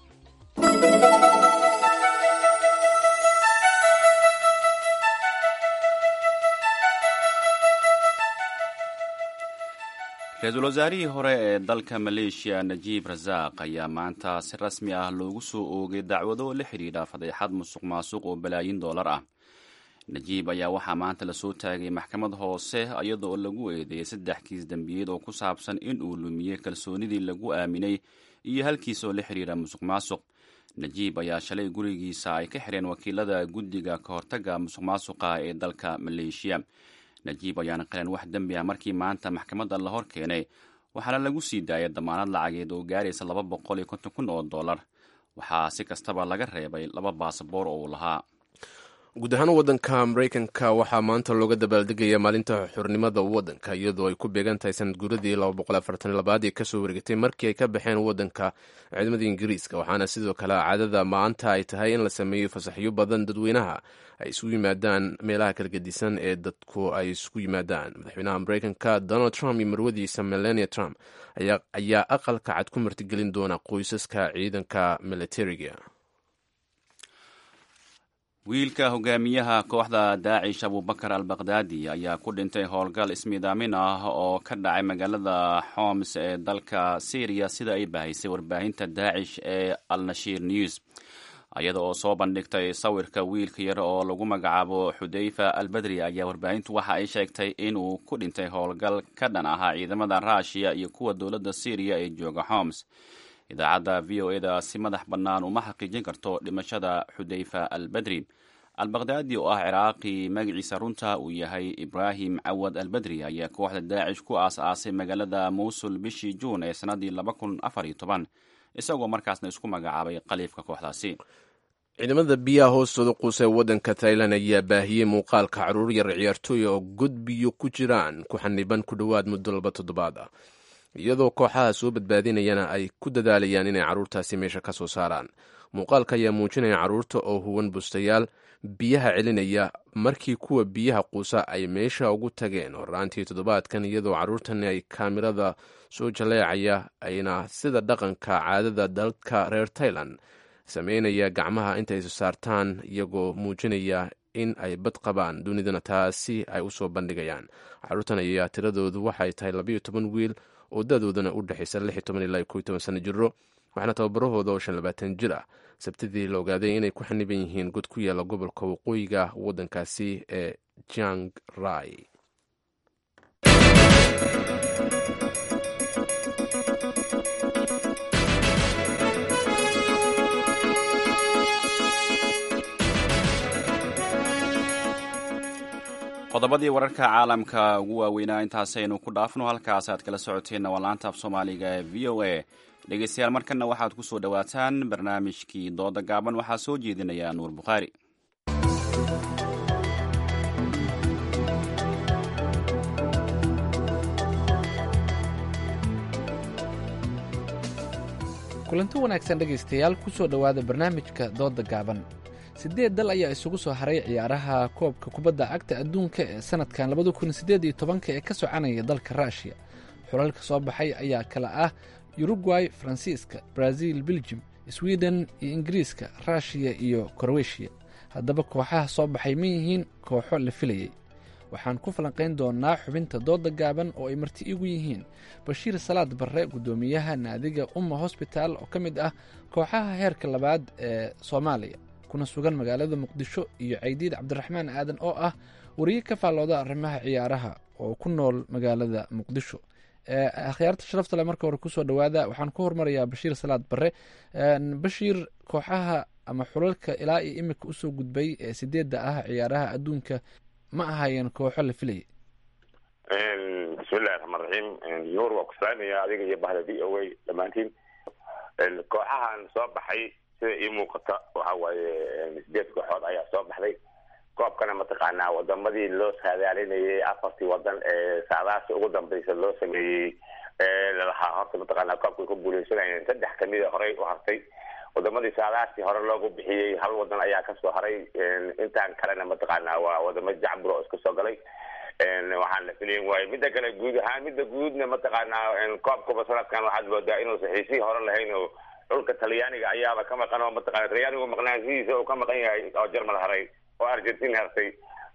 ra-iisul wasaarihii hore ee dalka maleeshiya najiib rasaaq ayaa maanta si rasmi ah loogu soo oogay dacwado la xidhiidha fadeexad musuq maasuq oo balaayin doolar ah najiib ayaa waxaa maanta lasoo taagay maxkamad hoose iyadoo lagu eedeeyay saddex kiis dembiyeed oo ku saabsan in uu lumiyey kalsoonidii lagu aaminay iyo halkiis oo la xidhiidha musuq maasuq najiib ayaa shalay gurigiisa ay ka xireen wakiilada guddiga ka hortagga musuq maasuqa ee dalka maleeshiya najiib ayaana qaleen wax dembi ah markii maanta maxkamadda la hor keenay waxaana lagu sii daayay damaanad lacageed oo gaaraysa laba boqol iyo konton kun oo dollar waxaa si kastaba laga reebay laba baasaboor oo uu lahaa guud ahaan waddanka maraykanka waxaa maanta looga dabaaldegaya maalinta xornimada waddanka iyadoo ay ku beegan tahay sanad guuradii labaad ee kasoo wareegatay markii ay ka baxeen waddanka ciidamada ingiriiska waxaana sidoo kale caadada maanta ay tahay in la sameeyo fasaxyo badan dadweynaha ay isugu yimaadaan meelaha kala gedisan ee dadku ay isugu yimaadaan madaxweynaha maraykanka donald trump iyo marwadiisa melania trump ayaa aqalka cad ku martigelin doona qoysaska ciidanka militariga wiilka hogaamiyaha kooxda daacish abubakar al bakhdadi ayaa ku dhintay howlgal ismiidaamin ah oo ka dhacay magaalada xoms ee dalka syriya sida ay bahaysay warbaahinta daacish ee al nashiir news iyada oo soo bandhigtay sawirka wiilka yar oo lagu magacaabo xudayfa albadri ayaa warbaahintu waxa ay sheegtay inuu ku dhintay howlgal ka dhan ahaa ciidamada ruushiya iyo kuwa dowladda syriya ee jooga homs idaacadda v o eda si madax bannaan uma xaqiijin karto dhimashada xudayfa albadri albaqdaadi oo ah ciraaqi magaciisa runta uu yahay ibraahim cawad albadri ayaa kooxda daacish ku aas-aasay magaalada mawsul bishii juun ee sannaddii laba kun afar iyo toban isagoo markaasna isku magacaabay qaliifka kooxdaasi ciidamada biyaha hoostooda quusa ee waddanka tailan ayaa baahiyey muuqaalka caruur yar ciyaartooya oo gudbiyo ku jiraan ku xaniban ku dhowaad muddo laba toddobaad ah iyadoo kooxaha soo badbaadinayana ay ku dadaalayaan inay carruurtaasi meesha ka soo saaraan muuqaalka ayaa muujinaya carruurta oo huwan bustayaal biyaha celinaya markii kuwa biyaha quusa ay meesha ugu tageen horaantii toddobaadkan iyadoo carruurtani ay kaamirada soo jaleecaya ayna sida dhaqanka caadada dalka reer tailan sameynaya gacmaha intay isu saartaan iyagoo muujinaya in ay bad qabaan dunidana taasi ay u soo bandhigayaan carruurtan ayaa tiradoodu waxay tahay labayo toban wiil oo dadoodana u dhexaysa lix iyo toban ilaa kow iyo toban sano jiro waxaana tababarahooda oo shan labaatan jir ah sabtidii la ogaaday inay ku xaniban yihiin god ku yaala gobolka waqooyiga waddankaasi ee jang rai qodobadii wararka caalamka ugu waaweynaa intaasaynu ku dhaafno halkaas aad kala socoteenna waa laanta af soomaaliga ee v o a dhegeystayaal markanna waxaad ku soo dhowaataan barnaamijkii dooda gaaban waxaa soo jeedinaya nuur bukhaari kulanti wanaagsan dhegaystayaal ku soo dhowaada barnaamijka dooda gaaban siddeed dal ayaa isugu soo haray ciyaaraha koobka kubadda cagta adduunka ee sanadkan labada kun siddeed iyo tobanka ee ka soconaya dalka ruushiya xulalka soo baxay ayaa kala ah uruguay faransiiska brazil belgium sweden iyo ingiriiska ruushiya iyo koroweshiya haddaba kooxaha soo baxay ma yihiin kooxo la filayey waxaan ku falanqayn doonaa xubinta dooda gaaban oo ay marti igu yihiin bashiir salaad barre guddoomiyaha naadiga umma hosbitaal oo ka mid ah kooxaha heerka labaad ee soomaaliya kuna sugan magaalada muqdisho iyo caydiid cabdiraxmaan aadan oo ah wariye ka faallooda arrimaha ciyaaraha oo ku nool magaalada muqdisho akhyaarta sharafta le marka hore kusoo dhowaada waxaan ku hormarayaa bashiir salaad barre bashiir kooxaha ama xulalka ilaa iyo imika usoo gudbay ee sideedda ah ciyaaraha adduunka ma ahaayeen kooxo la filayay bismillahi raxmaan raxiim nuur waa ku salaamaya adiga iyo bahda v o a dhammaantiin kooxahan soo baxay sida ii muuqata waxa waaye sideed kooxood ayaa soo baxday koobkana mataqaanaa wadamadii loo saadaalinayay afartii wadan ee saadaasi ugu dambeysa loo sameeyey lalahaa horta mataqaanaa koobkay ku guuleysanayeen saddex kamida horey u hartay wadamadii saadaasi hore loogu bixiyey hal wadan ayaa kasoo haray intaan kalena mataqaanaa waa wadamo jacbur oo iska soo galay waxaan la filayn waaye midda kale guud ahaan midda guudna mataqaanaa koobkaba sanadkan waxaad moodaa inuusan xiisihii hore lahayn oo dhulka talyaaniga ayaaba ka maqan oo mataqana talyaanigu maqnaan sidiisa uu ka maqan yahay oo jermal haray oo argentin hartay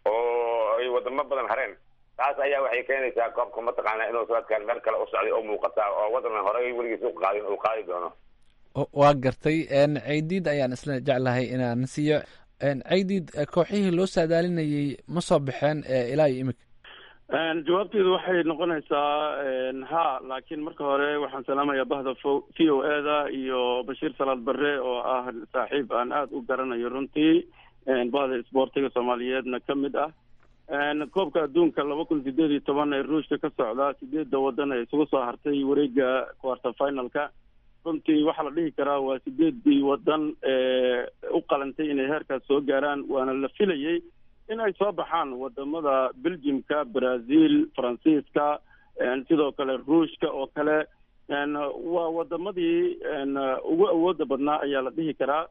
oo ay wadamo badan hareen taas ayaa waxay keenaysaa koobka mataqaana inuu sanadkan meel kale u socday oo muuqata oo wadan horey weligiis u qaadin uu qaadi doono waa gartay caydiid ayaan isla jeclahay inaan siiyo caydiid kooxihii loo saadaalinayay ma soo baxeen ilaa iyo imika jawaabteedu waxay noqonaysaa ha laakiin marka hore waxaan salaamayaa bahda v o e da iyo bashiir salaad barre oo ah saaxiib aan aada u garanayo runtii bahda isboortiga soomaaliyeedna ka mid ah koobka adduunka laba kun sideed iyo toban ee ruushka ka socda sideedda wadan ee isugu soo hartay wareega quarter finalka runtii waxaa la dhihi karaa waa sideedii wadan ee u qalantay inay heerkaas soo gaaraan waana la filayey in ay soo baxaan wadamada belgiumka brazil faransiiska sidoo kale ruushka oo kale waa wadamadii ugu awooda badnaa ayaa la dhihi karaa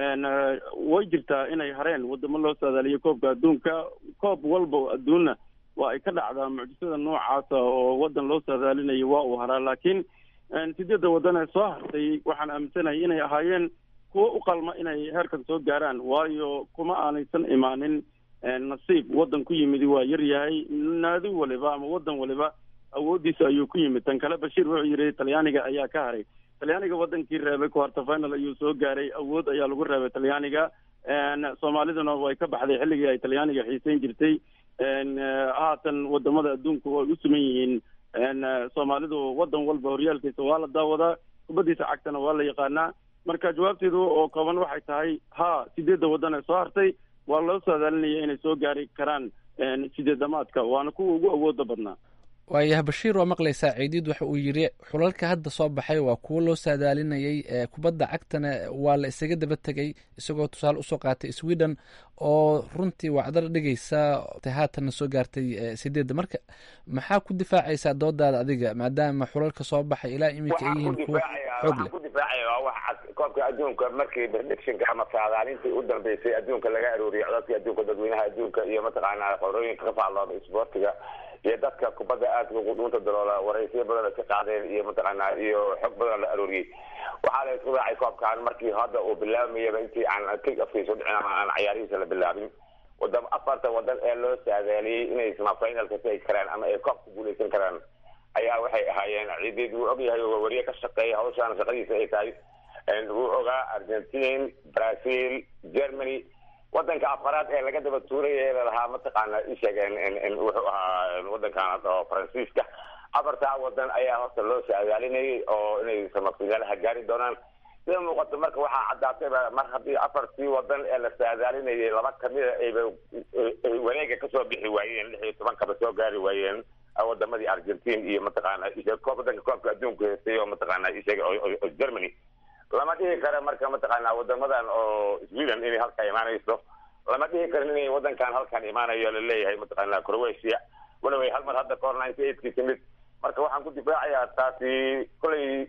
way jirtaa inay hareen wadamo loo saadaaliyay koobka adduunka koob walba oo adduunna waa ay ka dhacdaa mucjisada noocaasa oo wadan loo saadaalinaya waa uu haraa laakiin sideedda wadan ee soo hartay waxaan aaminsanahay inay ahaayeen kuwo u qalma inay heerkan soo gaaraan waayo kuma aanaysan imaanin nasiib wadan ku yimid waa yar yahay naadi waliba ama wadan waliba awoodiisa ayuu ku yimid tan kale bashiir wuxuu yidhi talyaaniga ayaa ka haray talyaaniga wadankii reebay quarter final ayuu soo gaaray awood ayaa lagu reebay talyaaniga soomaaliduna way ka baxday xilligii ay talyaaniga xiiseyn jirtay haatan wadamada adduunku way u suman yihiin soomaalidu wadan walba horyaalkiisa waa la daawadaa kubaddiisa cagtana waa la yaqaanaa marka jawaabteedu oo kooban waxay tahay ha sideedda waddan ee soo hartay waa loo saadaalinaya inay soo gaari karaan sideedamaadka waana kuwa ugu awooda badnaa waayahay bashiir waa maqlaysaa ciidiid waxa uu yidhi xulalka hadda soo baxay waa kuwo loo saadaalinayay kubadda cagtana waa la isaga daba tegay isagoo tusaale usoo qaatay sweden oo runtii wacdar dhigaysa haatanna soo gaartay sideedda marka maxaa ku difaacaysaa doodaada adiga maadaama xulalka soo baxay ilaa iminka ay yihiin kuwo xoog leh ku difaacaya waa wax cad koobka adduunka markii predictionka ama saadaalintii u dambeysay adduunka laga arooriyay codadkii adduunka dadweynaha adduunka iyo mataqaanaa qorooyinka ka faallooda isboortiga iyo dadka kubadda aadka ugu dhuunta daloola waraysiyo badan ay ka qaadeen iyo mataqaanaa iyo xog badan la arooriyey waxaa la isku raacay koobkan markii hadda uu bilaabamayaba intii aan kick afkiisu dhicin ama aan cayaarihiisa la bilaabin wadam afarta wadan ee loo saadaaliyey inay semifinalka tegi karaan ama ay koob ku guuleysan karaan ayaa waxay ahaayeen ciideed wuu ogyahay oo wariye ka shaqeeya hawshaan shaqadiisa ay tahay wuu ogaa argentine brazil germany wadanka afaraad ee laga daba tuuraya ee lalahaa mataqaana isheeg wuxuu ahaa wadankan oo faransiiska afartaa wadan ayaa horta loo saadaalinayay oo inay samafiinaalaha gaari doonaan sida muuqato marka waxaa caddaatayba mar haddii afartii wadan ee la saadaalinayay laba kamida ayba wareega kasoo bixi waayeen lix iyo tobankaba soo gaari waayeen wadamadii argentine iyo mataqaana wadanka koobka adduunku heystay oo mataqaana isheeg oo germany lama dhihi karo marka mataqaana wadamadan oo sweden inay halka imaanayso lama dhihi karin inay wadankan halkan imaanayo laleeyahay mataqaana croatia walow ay hal mar hadda kahor ninety eightkii timid marka waxaan ku difaacayaa taasi kolay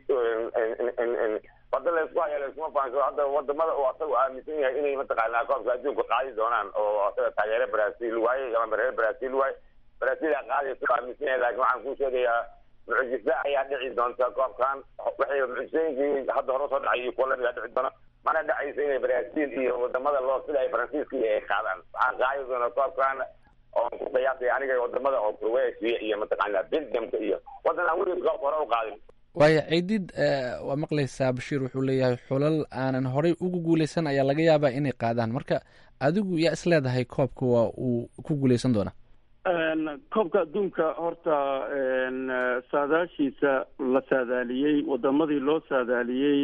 wada laysku haya layskuma fahanso hadda wadamada uu asagu aaminsan yahay inay mataqaana koobka adduunka qaadi doonaan oo asaga taageere brazil waaye ama reer brazil waaye brazil aa qaadaysa aaminsan yahay laakiin waxaan kuu sheegayaa mucjisa ayaa dhici doonta koobkan waxay mucjisooyinkii hadda hore soo dhacay iyo kuwa lamid a dhici doona mana dhacayso inay brazil iyo wadamada loo sida ay faransiiska iyo ay qaadaan waxaan qaadi doona koobkan oon ku qiyaasaya aniga wadamada oo croatia iyo mataqaana belgiumka iyo wadan aan weliga koobka hore u qaadin waaya ciidid waa maqlaysaa bashiir wuxuu leeyahay xulal aanan horey ugu guuleysan ayaa laga yaabaa inay qaadaan marka adigu yaa is leedahay koobka waa uu ku guuleysan doonaa koobka adduunka horta saadaashiisa la saadaaliyey wadamadii loo saadaaliyey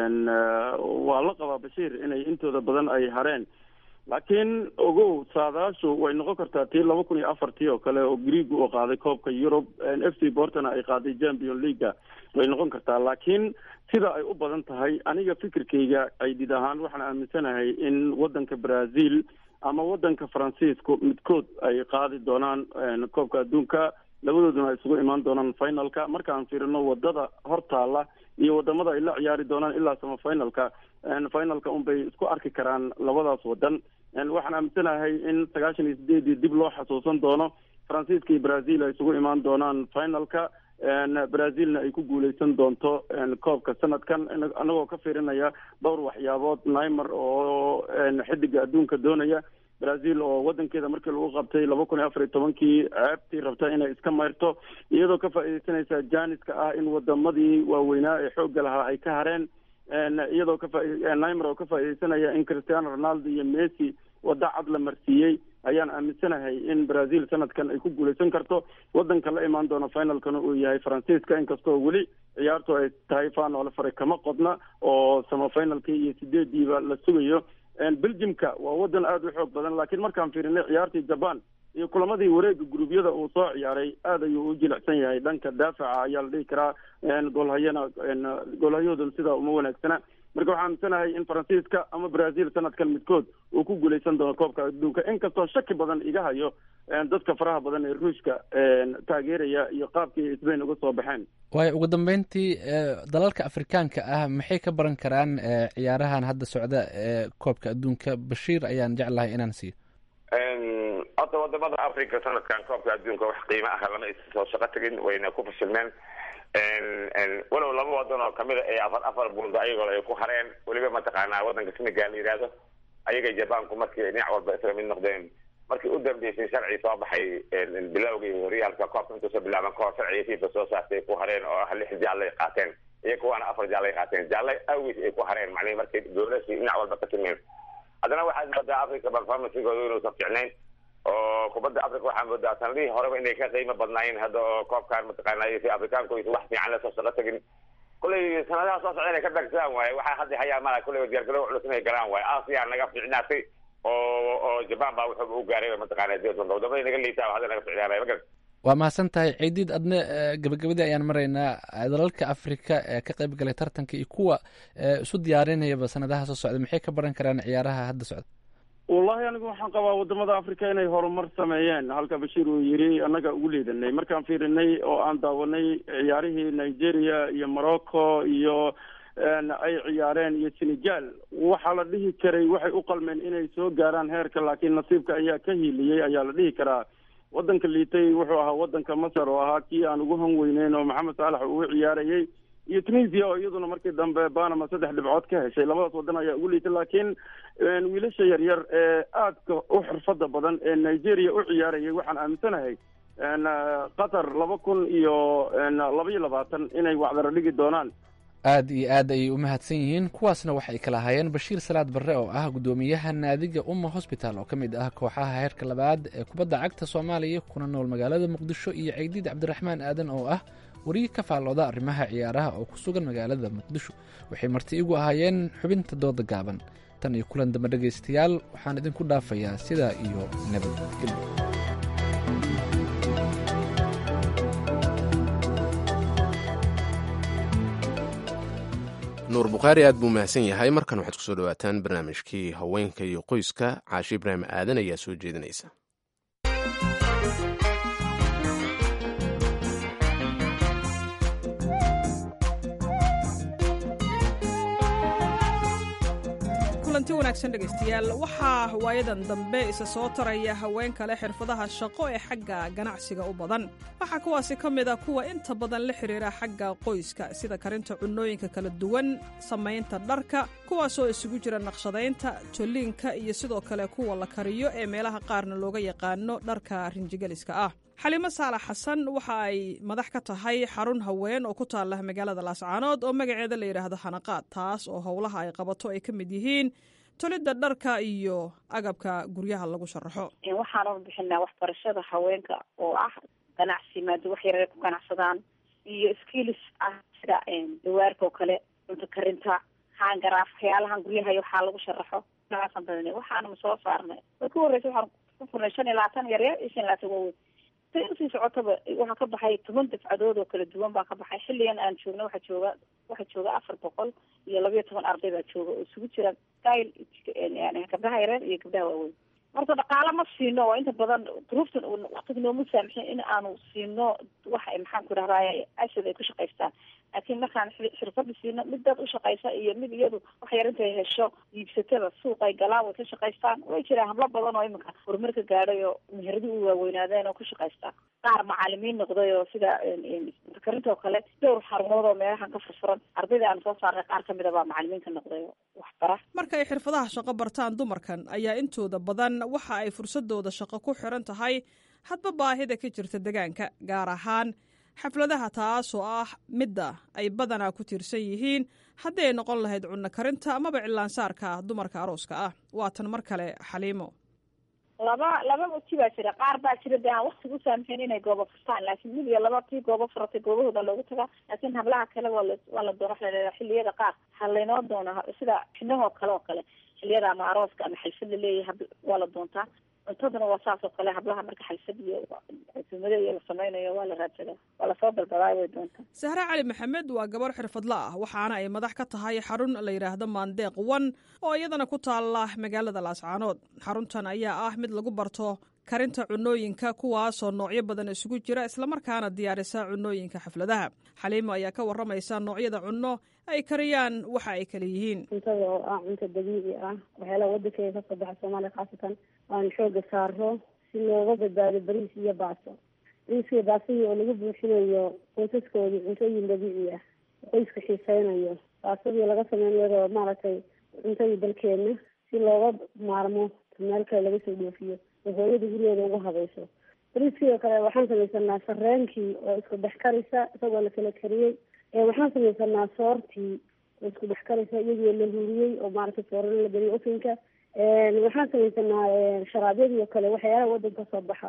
waa la qabaa bashiir inay intooda badan ay hareen laakiin ogow saadaashu way noqon kartaa tii laba kun iyo afartii oo kale oo greega uu qaaday koobka yurub f c bortona ay qaaday champion leaga way noqon kartaa laakiin sida ay u badan tahay aniga fikirkayga aydid ahaan waxaan aaminsanahay in wadanka brazil ama wadanka faransiisku midkood ay qaadi doonaan koobka adduunka labadooduna ay isugu imaan doonaan finalka markaan fiirino wadada hortaala iyo wadamada ay la ciyaari doonaan ilaa samafinalka finalka unbay isku arki karaan labadaas wadan waxaan aaminsanahay in sagaashan iyo sideedii dib loo xasuusan doono faransiiska iyo brazil ay isugu imaan doonaan finalka brazilna ay ku guuleysan doonto koobka sanadkan anagoo ka fiirinaya dhowr waxyaabood nimer oo xidiga adduunka doonaya brazil oo wadankeeda markii lagu qabtay laba kun iyo afar iyo tobankii ceebtii rabta inay iska mayrto iyadoo ka faa'iideysanaysa janiska ah in wadamadii waaweynaa ee xoogga lahaa ay ka hareen iyadoo kafanimer oo ka faa'iideysanaya in cristiano ronaldo iyo messi wadda cad la marsiiyey ayaan aaminsanahay in brazil sanadkan ay ku guuleysan karto wadanka la imaan doono finalkana uu yahay faransiiska inkastoo weli ciyaartu ay tahay faanoole fare kama qodna oo samafinalkii iyo sideediiba la sugayo belgiumka waa wadan aada u xoog badan laakiin markaan fiirinay ciyaartii japan iyo kulamadii wareega guruubyada uu soo ciyaaray aad ayuu u jilicsan yahay dhanka daafaca ayaa la dhihi karaa goolhayana goolhayahoodan sidaa uma wanaagsana marka waxaa aaminsanahay in faransiiska ama brazil sanadkan midkood uu ku guuleysan doono koobka adduunka inkastoo shaki badan iga hayo dadka faraha badan ee ruushka taageeraya iyo qaabkii sbain uga soo baxeen waayo ugu dambeyntii dalalka afrikaanka ah maxay ka baran karaan ciyaarahan hadda socda ee koobka adduunka bashiir ayaan jeclahay inaan siiyo horta wadamada africa sanadkan koobka adduunka wax qiimo ah lama soo shaqo tegin wayna ku fashilmeen walow laba wadan oo kamida ay afar afar buundo ayagoo ay ku hareen weliba mataqaanaa wadanka senegal la yihahdo ayaga jabanku markii dhinac walba isla mid noqdeen markii u dambeysay sharci soo baxay bilowgii horyaalka koobka intuusa bilaaban kahor sharciga fifa soo saartay ku hareen oo ah lix jaallay qaateen iyo kuwaana afar jaallay qaateen jaalle awgiis ay ku hareen macnihi markay goolashii dhinac walba ka timeen haddana waxaad moodaa africa performancegooda inuusan fiicnayn oo kubadda africa waxaa moodaa sanadihii horeba inay ka qiimo badnaayeen hadda oo koobkan mataqaana si afrikaankoisa wax fiican lasoo shaqo tegin kulley sanadaha soo socda inay ka dhagsadaan waaye waxaa hadda hayaa mala kulley diyaargarow culus inay galaan waaye asia naga fiicnaatay oo oo japan baa wuxuuba u gaaray mataqaana wadamada naga liitaa hadda naga fiicnaanaya magar waa mahadsan tahay ciidiid adne gabagabadii ayaan maraynaa dalalka afrika ee ka qayb galay tartanka iyo kuwa isu diyaarinayaba sanadaha soo socda maxay ka baran karaan ciyaaraha hadda socda wallahi anigu waxaan qabaa wadamada africa inay horumar sameeyeen halka bashiir uu yiri annaga ugu liidanay markaan fiirinay oo aan daawanay ciyaarihii nigeria iyo morocco iyo ay ciyaareen iyo senegal waxaa la dhihi karay waxay u qalmeen inay soo gaaraan heerka laakiin nasiibka ayaa ka hiiliyey ayaa la dhihi karaa wadanka liitay wuxuu ahaa wadanka masar oo ahaa kii aan ugu han weyneyn oo maxamed saalax ugu ciyaarayay iyo tunisia oo iyaduna markii dambe banama saddex dhibcood ka heshay labadaas wadan ayaa ugu liitay laakiin wiilasha yaryar ee aadka u xirfada badan ee nigeria u ciyaarayay waxaan aaminsanahay qatar laba kun iyo laba iyo labaatan inay wacdara dhigi doonaan aad iyo aad ayay u mahadsan yihiin kuwaasna waxay kala ahaayeen bashiir salaad barre oo ah guddoomiyaha naadiga umma hosbital oo ka mid ah kooxaha heerka labaad ee kubadda cagta soomaaliya kuna nool magaalada muqdisho iyo ceydiid cabdiraxmaan aadan oo ah weriye ka faallooda arrimaha ciyaaraha oo ku sugan magaalada muqdisho waxay marti igu ahaayeen xubinta dooda gaaban tan iyo kulan dambe dhegaystayaal waxaan idinku dhaafayaa sidaa iyo nabadgelyo nuur bukhaari aad buu mahadsan yahay markan waxaad kusoo dhawaataan barnaamijkii haweenka iyo qoyska caashi ibraahim aadan ayaa soo jeedinaysa kulanti wanaagsan dhegaystayaal waxaa waayadan dambe isa soo taraya haween kale xirfadaha shaqo ee xagga ganacsiga u badan waxaa kuwaasi ka mid a kuwa inta badan la xidhiira xagga qoyska sida karinta cunnooyinka kala duwan samaynta dharka kuwaasoo isugu jira naqshadaynta tolliinka iyo sidoo kale kuwa la kariyo ee meelaha qaarna looga yaqaano dharka rinjigeliska ah xalimo saalax xasan waxa ay madax ka tahay xarun haween oo ku taala magaalada laascaanood oo magaceeda la yidhaahdo xanaqaad taas oo howlaha ay qabato ay ka mid yihiin tolidda dharka iyo agabka guryaha lagu sharaxo waxaanu bixinaa waxbarashada haweenka oo ah ganacsi maada wax yareer ku ganacsadaan iyo skills ah sida dawaarka oo kale cunto karinta hangaraaf waxyaalahan guryaha iyo waxaa lagu sharaxo noocaasaan badan waxaanu soo saarnay way ku horreysa waxaan ku furnay shan iyo labaatan yaryar iyo shan iyo labaatan waaweyn si usii socotaba waxaa ka baxay toban dafcadood oo kala duwan baa ka baxay xilligan aan joogna waxaa jooga waxaa jooga afar boqol iyo labayo toban arday baa jooga oo isugu jira style yani gabdhaha yareer iyo gabdhaha waaweyn marka dhaqaalo ma siino oo inta badan duruuftan waktiga nooma saamixin in aanu siino wax maxaan ku dhahdaay ashad ay ku shaqaystaan laakiin markaan xirfada siino mid dad ushaqaysa iyo mid iyadu wax yar intay hesho iibsatada suuqay galaan way ka shaqaystaan way jiraan hablo badan oo iminka horumarka gaadhay oo meheradi u waaweynaadeen oo ku shaqaystaan qaar macalimiin noqday oo sida karinta oo kale dhowr xarumood oo meelahan ka furfuran ardayda aan soo saarnay qaar kamid a baa macalimiin ka noqday oo waxbara marka ay xirfadaha shaqo bartaan dumarkan ayaa intooda badan waxa ay fursadooda shaqo ku xiran tahay hadba baahida ka jirta degaanka gaar ahaan xafladaha taasoo ah midda ay badanaa ku tiirsan yihiin haddii ay noqon lahayd cunno karinta amaba cilaansaarka dumarka arooska ah waatan mar kale xaliimo laba laba weji baa jira qaar baa jira de aan waktiga usaamixin inay goobo furtaan laakiin mid iyo laba tii goobo furatay goobahooda loogu tagaa laakiin hablaha kale waa la waa la doona waxa la xilliyada qaar ha laynoo doona sida xinahoo kale oo kale xilliyada ama arooska ama xalfad la leeyahay waa la doontaa cuntaduna waa saas oo kale hablaha marka xalfad iyo cusumado iyo la sameynayo waa la raadsadaa waa lasoo dalbadaa way doontaa sahre cali maxamed waa gabar xirfadla ah waxaana ay madax ka tahay xarun la yidhaahdo maandeeq one oo iyadana ku taala magaalada laascaanood xaruntan ayaa ah mid lagu barto karinta cunooyinka kuwaasoo noocyo badan isugu jira islamarkaana diyaarisa cunooyinka xafladaha xaliimo ayaa ka waramaysa noocyada cunno ay kariyaan waxa ay kala yihiin cuntada oo ah cunto dabiici ah waxyaalaha wadankeeda kasoo baxa soomaaliya khaasatan aan xooga saaro si looga badbaado bariis iyo baaso bariiska baasihii oo lagu buuxinayo qoysaskoodii cuntooyin dabiici ah qoyska xiiseynayo baasadii laga sameynayo maaragtay cuntadii dalkeena si looga maarmo meel kale laga soo dhoofiyo oo hooyada gurigeeda ugu habayso bariiskii oo kale waxaan samaysanaa sareenkii oo isku dhex karisa isagoo la kala kariyey waxaan samaysanaa soortii oo isku dhex karaysa iyadoo la huuriyey oo maaragtay soorana la geliyo ofinka waxaan samaysanaa sharaabyadii oo kale waxyaalaha wadanka soo baxa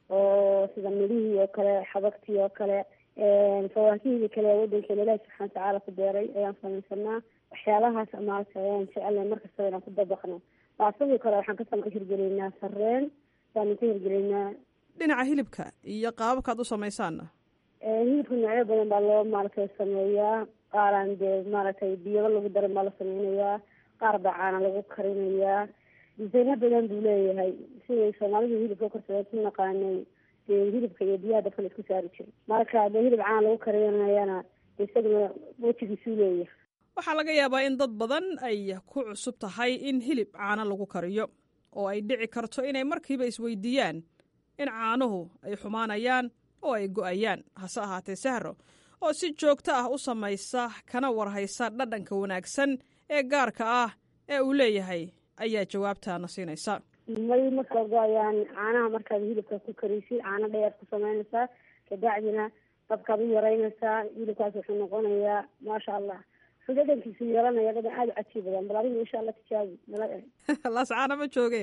oo sida midhihii oo kale xabagtii oo kale fawaakihii kale wadankeena ilaahi subxana watacaala ku beeray ayaan samaysanaa waxyaalahaas maaragtay ayaan jecelnay markasta inaan ku dabaqno baasadii kale waxaan ka hirgelinaa sareen baanu ka hirgelinaa dhinaca hilibka iyo qaababkaad u samaysaanna hilibka noocyo badan baa loo maaragtay sameeyaa qaaraan dee maaragtay biyaba lagu daran baa la sameynayaa qaar baa caana lagu karinayaa disayno badan buu leeyahay siday soomaalidu hilibka korsada ku naqaanay dee hilibka iyo biyaha dabka la isku saari jiray marka dee hilib caana lagu karinayana isaguna wejigiisuu leeyahay waxaa laga yaabaa in dad badan ay ku cusub tahay in hilib caano lagu kariyo oo ay dhici karto inay markiiba isweydiiyaan in caanuhu ay xumaanayaan oo ay go'ayaan hase ahaatee sahro oo si joogto ah u samaysa kana warhaysa dhadhanka wanaagsan ee gaarka ah ee uu leeyahay ayaa jawaabtaana siinaysa may markala go-ayaan caanaha markaad hilibka ku karaysid caano dheer ku samaynaysaa kabacdina dabkaad u yaraynaysaa hilibkaas wuxuu noqonayaa maasha allah wuxuu dhadhankiisu yeelanaya dhadhan aada u cajiib badan bal adiga insha allah tijaabi nala laas caana ma jooge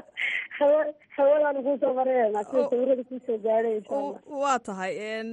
hawa hawadaanu kuusoo mareen sida sawirada kuusoo gaadhay insha allah waa tahay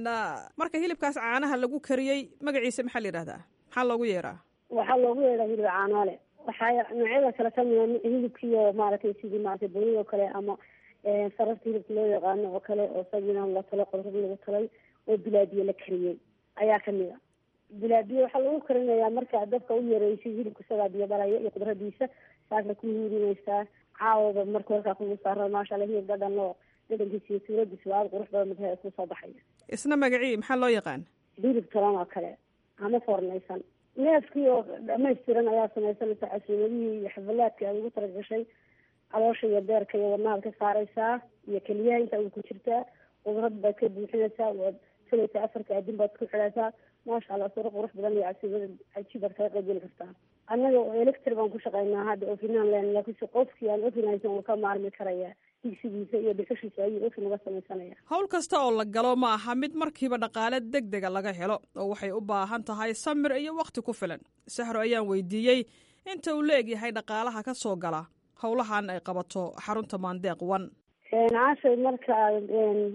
marka hilibkaas caanaha lagu kariyey magaciisa maxaa la yidhahdaa maxaa loogu yeeraa waxaa loogu yeedhaa hilib caanoole waxaa noocyada kale kamida hilibkiiyo maaragtay sidii maaragtay boonid oo kale ama sararta hilibka loo yaqaano oo kale oo isagina la talay qodrad lagu talay oo bilaabiye la kariyey ayaa kamid a bilaabiye waxaa lagu karinayaa markaa dabka u yareysid hilibka isagaa biyo dhalaya iyo qudradiisa saasna ku huurinaysaa caawaba marka halkaa kugu saaro maasha allah hilib dhadhan oo dhadhankiisa iyo suuradiisa waa aada qurux badan madaha kusoo baxaya isna magacii maxaa loo yaqaan hilib tolan oo kale ama foornaysan neefkii oo dhamaystiran ayaa samaysanaysa casuumadihii iyo xafalaadkii aad ugu talagashay caloosha iyo beerka iyo wadnahaad ka saaraysaa iyo keliyaha inta u ku jirtaa qudrad baad ka buuxinaysaa waad filaysaa afarka adin baad ku xidhaysaa maasha allah suro qurux badan iyo casuumada cajiib baad kaga qaybgeli kartaa annaga electri baan ku shaqaynaa hadda ofinaan len laakiinse qofkii aan ofin haysan uu ka maarmi karaya digsigiisa iyo dhuxushiisa ayuu ofin uga samaysanaya howl kasta oo la galo ma aha mid markiiba dhaqaale deg dega laga helo oo waxay u baahan tahay samir iyo wakhti ku filan sahro ayaan weydiiyey inta uu la egyahay dhaqaalaha ka soo gala howlahan ay qabato xarunta maandeeq one caashay marka aad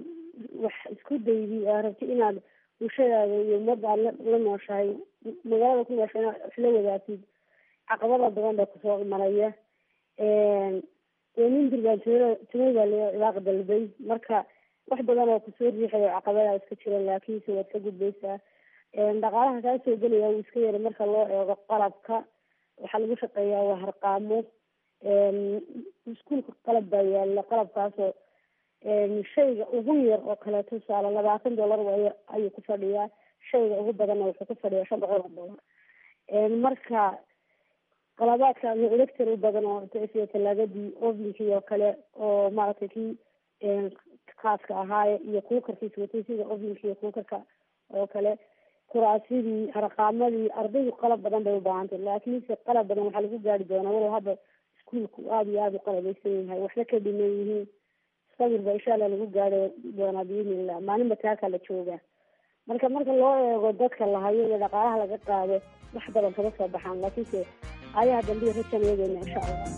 wax isku daydi aa rabti inaad bulshadaada iyo ummadda aad la nooshahay magaalada ku noosha inaad wax la wadaagtid caqabada badan baa kusoo maraya nin dirgaan tumay baa ilaaqa dalbay marka wax badan oo kusoo riixayo caqabadaa iska jira laakiinse waad ka gudbaysaa dhaqaalaha kaa soo gelaya wuu iska yara marka loo eego qalabka waxaa lagu shaqeeyaa waa harqaamo iskuulka qalab baa yaala qalabkaasoo shayga ugu yar oo kale tusaale labaatan dollar way ayuu ku fadhiyaa shayga ugu badanna wuxuu ku fadhiyaa shan boqol oo dollar marka qalabaadka elector u badan oo sida talaagadii ovinkii oo kale oo maaragtay kii khaaska ahaaye iyo kuukarkiis watay sida ovinki iyo kuukarka oo kale kuraasidii harqaamadii ardaydu qalab badan bay ubaahantay laakiinse qalab badan waxaa lagu gaari doonaa walow hadda iskuolku aada iyo aada u qalabeysan yahay waxna ka dhiman yihiin sabir ba insha allah lagu gaari doonaa biidnillah maalinba taakaa la joogaa marka marka loo eego dadka lahayo iyo dhaqaalaha laga qaado wax badan kama soo baxaan laakiinse ayaha dambiya rajan eegeyna insha allah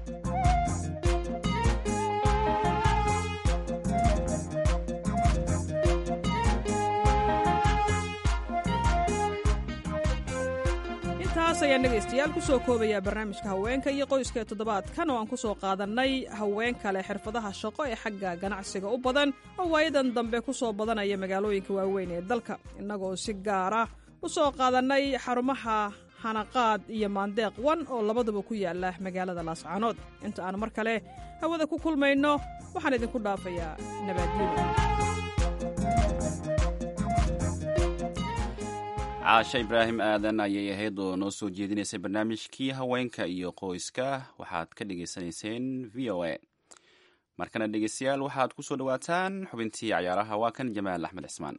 intaas ayaan dhegaystayaal ku soo koobayaa barnaamijka haweenka iyo qoyska ee toddobaadkan oo aan ku soo qaadannay haween kale xirfadaha shaqo ee xagga ganacsiga u badan oo waayadan dambe ku soo badanaya magaalooyinka waaweyn ee dalka innagoo si gaara u soo qaadannay xarumaha hanaqaad iyo maandeeq wan oo labaduba ku yaala magaalada laascaanood inta aan mar kale hawada ku kulmayno waxaan idinku dhaafayaa nabaaddiina caasha ibraahim aadan ayay ahayd oo noo soo jeedinaysay barnaamijkii haweenka iyo qoyska waxaad ka dhagaysanayseen v o a markana dhegeystayaal waxaad ku soo dhowaataan xubintii cayaaraha waa kan jamaal axmed cismaan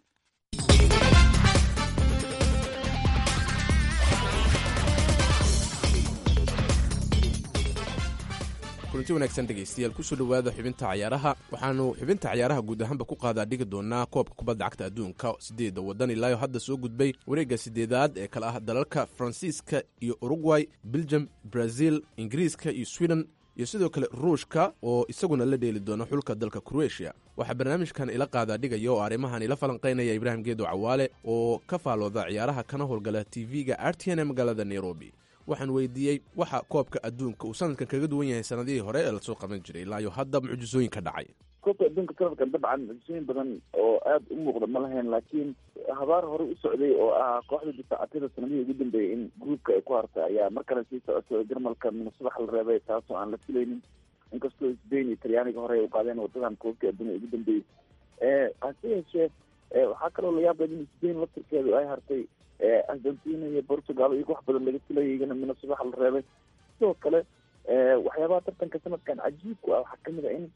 kulanti wanaagsan dhegaystayaal kusoo dhowaada xubinta cayaaraha waxaanu xubinta cayaaraha guud ahaanba ku qaadaa dhigi doonaa koobka kubadda cagta adduunka sideedda waddan ilaayo hadda soo gudbay wareegga sideedaad ee kala ah dalalka faransiiska iyo urugway belgium brazil ingiriiska iyo sweden iyo sidoo kale ruushka oo isaguna la dheeli doono xulka dalka kroatia waxaa barnaamijkan ila qaadaa dhigaya oo arrimahan ila falanqaynaya ibraahim geedo cawaale oo ka faalooda ciyaaraha kana howlgala tv-ga r t n ee magaalada nairobi waxaan weydiiyey waxa koobka adduunka uu sanadkan kaga duwan yahay sanadihii hore ee lasoo qaban jiray ilaayo hadda mucjisooyin ka dhacay koobka adduunka sanadkan dabcan mucjisooyin badan oo aada u muuqda ma lahayn laakiin habaar hore u socday oo ah kooxda difaacatyada sanadihii ugu dambeeyay in groupka ay ku hartay ayaa mar kale sii socotay jarmalka minasubax la reebay taasoo aan la filaynin inkastoo sbain iyo talyaaniga hore ay u qaadeen wadadan koobka adduunka ugu dambeeyey hase yeeshee waxaa kaloo la yaabay in sbain laftirkeedu ay hartay argentina iyo portugal iyago wax badan laga filayay iyagana minasubax la reebay sidoo kale waxyaabaha tartanka sanadkan cajiibku ah waxaa kamid a in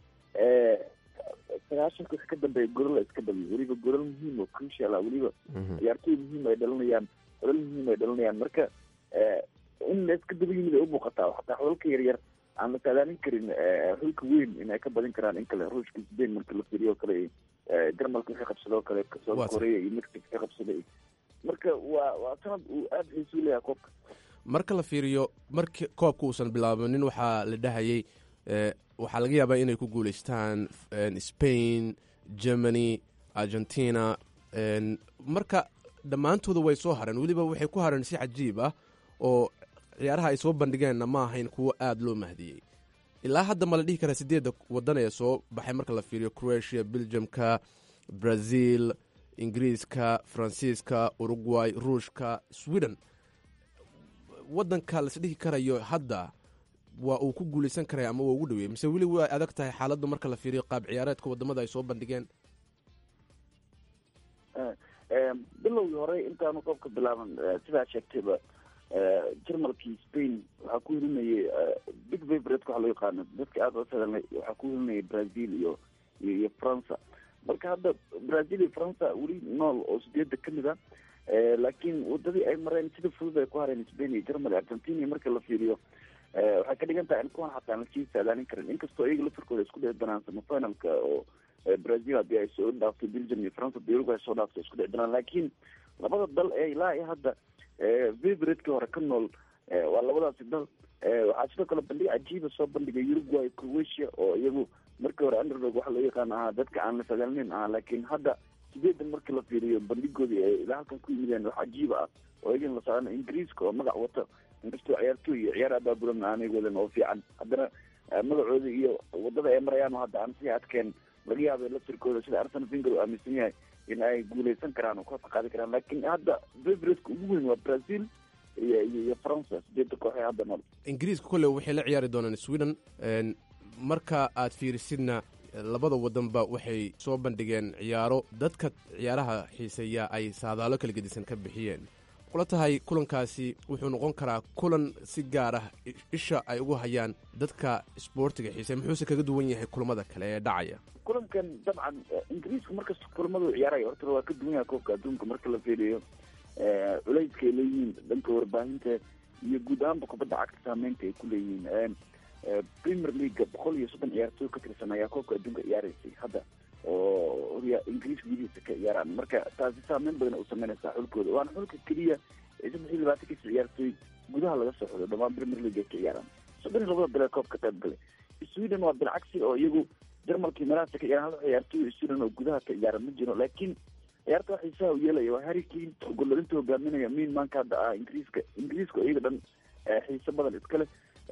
sagaashanka wixii ka dambeeya golol la iska dhaliyo weliba golol muhiim oo crucial ah weliba ciyaartooy muhiim ay dhalinayaan golol muhiim ay dhalinayaan marka in la iska daba yimid ay umuuqataa xataa xolalka yaryar aan la saadaalin karin xulka weyn in ay ka badin karaan in kale ruushka sbain marka la fiiriyo o kale jarmalka wixii qabsadoo kale south korea iyo mexico ka qabsaday marka waa waa sanad uu aada xiisu leeyahay koobka marka la fiiriyo marki koobka uusan bilaabanin waxaa la dhahayay waxaa laga yaabaa inay ku guuleystaan spain germany argentina marka dhammaantooda way soo hareen weliba waxay ku hareen si cajiib ah oo ciyaaraha ay soo bandhigeenna ma ahayn kuwo aada loo mahdiyey ilaa hadda ma la dhihi karaa sideedda waddan ee soo baxay marka la fiiriyo croatia belgiumka brazil ingiriiska faransiiska urugway ruushka sweden waddanka las dhihi karayo hadda waa uu ku guuleysan karaya ama waa ugu dhaweeyey mise weli waa adag tahay xaaladdu marka la fiiriyo qaab ciyaareedka wadamada ay soo bandhigeen bilowgii hore intaanu koobka bilaaban sidaa sheegtayba jarmalkii spain waxaa ku helinayay big favorate waxa loo yaqaano dadka aada oo sadanay waxaa ku helinayay brazil iyo iyo faransa marka hadda brazil iyo faransa weli nool oo sideeda kamid a laakiin wadadii ay mareen sida fudud ay ku hareen spain iyo germany argentina marka la fiiriyo waxay ka dhigan tahay in kuwan xataa aan lasii saadaalin karin inkastoo iyaga lafirkooda isku dhici doonaan semifinalka oo brazil haddii ay soo dhaaftay belgium iyo france haddii uruguay soo dhaaftay isku dhici doonaan laakiin labada dal ee ilaa iyo hadda favoriteki hore ka nool waa labadaasi dal waxaa sidoo kale bandhig cajiiba soo bandhigay uruguay croatia oo iyagu markii hore underdog waxa loo yaqaan ahaa dadka aan la sagaalnin ahaa laakiin hadda sideedan marki la fiiriyo bandhigoodii ay ilaa halkan ku yimideen wax cajiiba ah oo iyagan la socona ingiriiska oo magac wato inkastoo ciyaartooy iyo ciyaar abaabulan aanay wadan oo fiican haddana magacooda iyo wadada ay marayaan hadda aan sii adkeen laga yaabay laftirkooda sida arsenal finger uu aaminsan yahay in ay guuleysan karaan oo koobka qaadi karaan laakiin hadda favoriteka ugu weyn waa brazil iyo iyo faransa sideeda kooxee hadda nool ingiriiska kolle waxay la ciyaari doonaan sweden marka aad fiirisidna labada wadanba waxay soo bandhigeen ciyaaro dadka ciyaaraha xiiseeya ay saadaalo kala gedisan ka bixiyeen kula tahay kulankaasi wuxuu noqon karaa kulan si gaar ah isha ay ugu hayaan dadka isboortiga xiisey muxuuse kaga duwan yahay kulamada kale ee dhacaya kulankan dabcan ingiriisku markasta kulamadu ciyaaraya horta waa ka duwan yahay koobka adduunka marka la fiiriyo culeyska ay leeyihiin dhanka warbaahinta iyo guud ahaanba kubadda cagta saameynta ay ku leeyihiin premier leaga boqol iyo soddon ciyaartooy ka tirsan ayaa koobka adduunka ciyaareysay hadda oo horya ingiriiska gudihiisa ka ciyaaraan marka taasi saameyn badan u sameynaysaa xulkooda waana xulka keliya ee saddex iyo labaatankiisa ciyaartooy gudaha laga soo xodo dhamaan premier league ay ka ciyaaraan soddon iyo labada bilee koobka qayb galay sweden waa bilcagsi oo iyagu jarmalkii meelahaasa ka ciyaaraan hal ciyaartooy sweden oo gudaha ka ciyaara ma jiro laakiin ciyaarta wax xiisaha u yeelaya waa harry kane oo gollarinta hogaaminaya miin maanka hadda ah ingiriiska ingiriiska oo iyaga dhan xiise badan iskale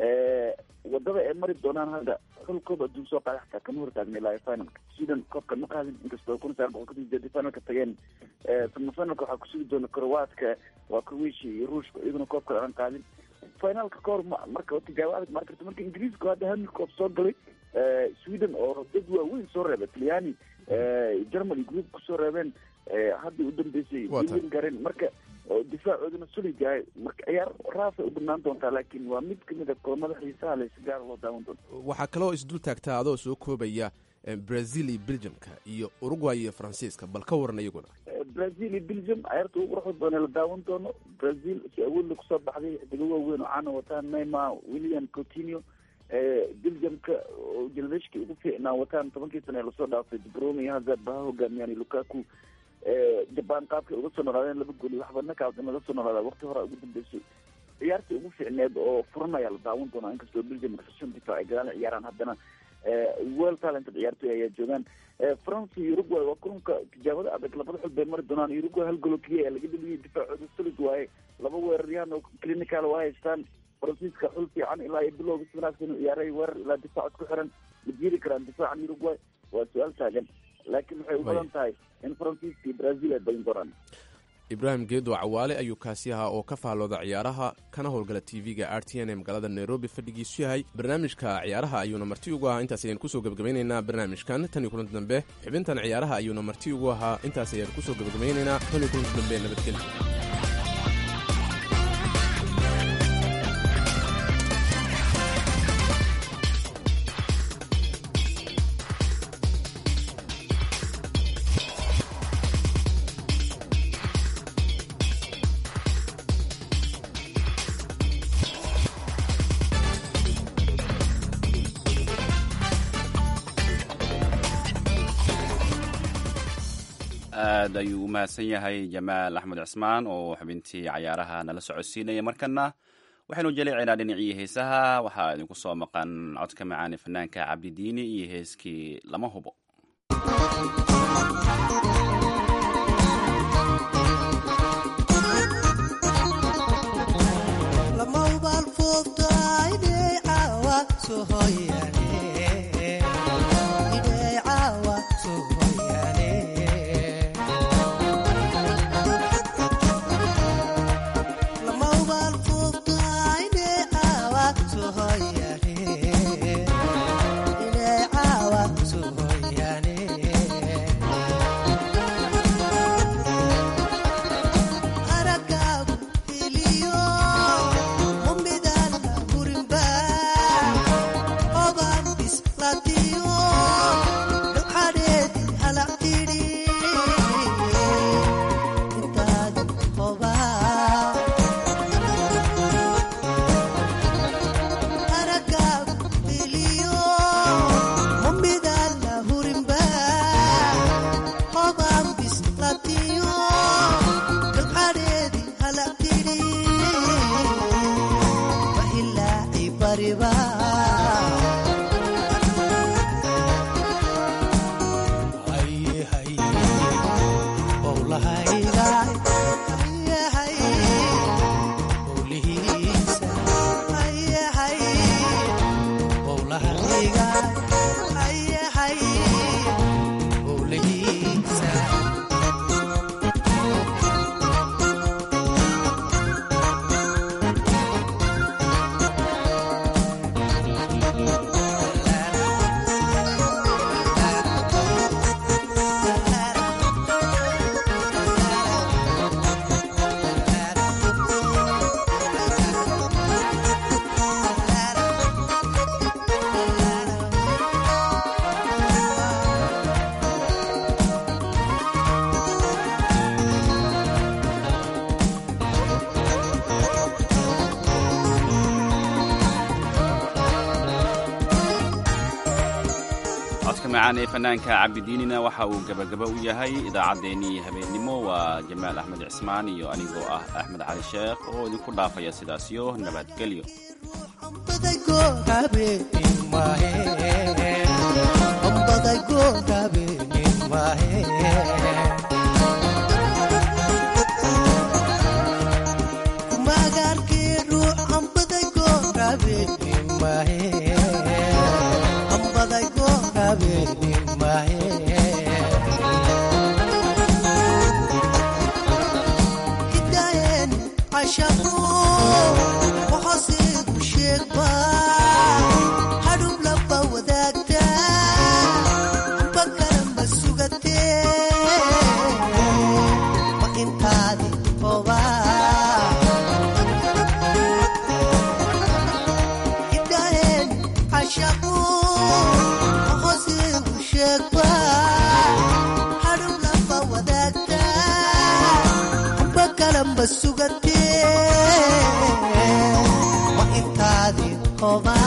wadada ay mari doonaan hadda xul koob adduun soo qaaday xataa kama hortaagna ilaa finalka sweden koobka ma qaadin inkastoo kun sagaal boqol kadib jeedi finalka tageen semifinalka waxaa kusugi doona croatka waa croatia iyo ruushka iyaguna koobka aan qaadin finalka kahor marka tijaabo adag maar karta marka ingiriiska hadda hami koob soo galay sweden oo dad waaweyn soo reebay talyaani germany group kusoo reebeen hadda u dambeysay william garen marka oo difaacooduna sulig yahay marka ciyaar raafay u banaan doontaa laakiin waa mid kamid a kulamada xiisaha leh si gaara loo daawan doonta waxaa kaloo isdul taagtaa adoo soo koobaya brazil iyo belgiumka iyo uruguay iyo faransiiska bal ka waran iyaguna brazil iyo belgium ciyaarta ugu quruxda badan la daawan doono brazil si awoodla kusoo baxday xidigo waaweyn oo caana wataan neymar william coutinho belgiumka oo jelmeshka ugu fiicnaa wataan tobankii sane ee lasoo dhaafay dbrome iyo hazard baha hogaamiyaan lukaku jaban qaabkay uga soo noolaadeen laba gool iyo waxba nakaad in laga soo noolaada waqti hore ugu dambeysay ciyaartii ugu fiicneed oo furan ayaa la daawan doonaa inkastoo belgium shan difaac ay gadaal ciyaaraan haddana well talented ciyaartoy ayaa joogaan france iyo uruguay waa kulanka tijaabada adag labada xul bay mari doonaan uruguay hal golo keliya ayaa laga dheliyay difaacooda solid waaye laba weeraryahan oo clinical waa haystaan faransiiska xul fiican ilaa iyo bilowga si wanaagsan u ciyaaray weerar ilaa difaac isku xiran ma jiri karaan difaacan uruguay waa su-aal taagan laakiin waxay u badan tahay in faransiiska iyo brazil ay badin doonaan ibraahim geedo cawaale ayuu kaasi ahaa oo ka faallooda ciyaaraha kana howlgala tv-ga r t n ee magaalada nairobi fadhigiisu yahay barnaamijka ciyaaraha ayuuna marti ugu ahaa intaas ayaan kusoo gebagabaynaynaa barnaamijkan tan iyo kulanti dambe xubintan ciyaaraha ayuuna marti ugu ahaa intaas ayaan kusoo gebagabaynaynaa tan iyo kulanti dambe nabadgelyo aad ayuu u mahadsan yahay jamaal axmed cismaan oo xubintii cayaaraha nala socodsiinaya markana waxaynu jaleecaynaa dhinacii heesaha waxaa idinku soo maqan codka macaani fanaanka cabdidiini iyo heeskii lama hubo macaan ee fanaanka cabdidiinina waxa uu gebagaba u yahay idaacaddeenii habeennimo waa jamaal axmed cismaan iyo anigoo ah axmed cali sheekh oo idinku dhaafaya sidaasyo nabadgelyo sugate ma intaadi hoba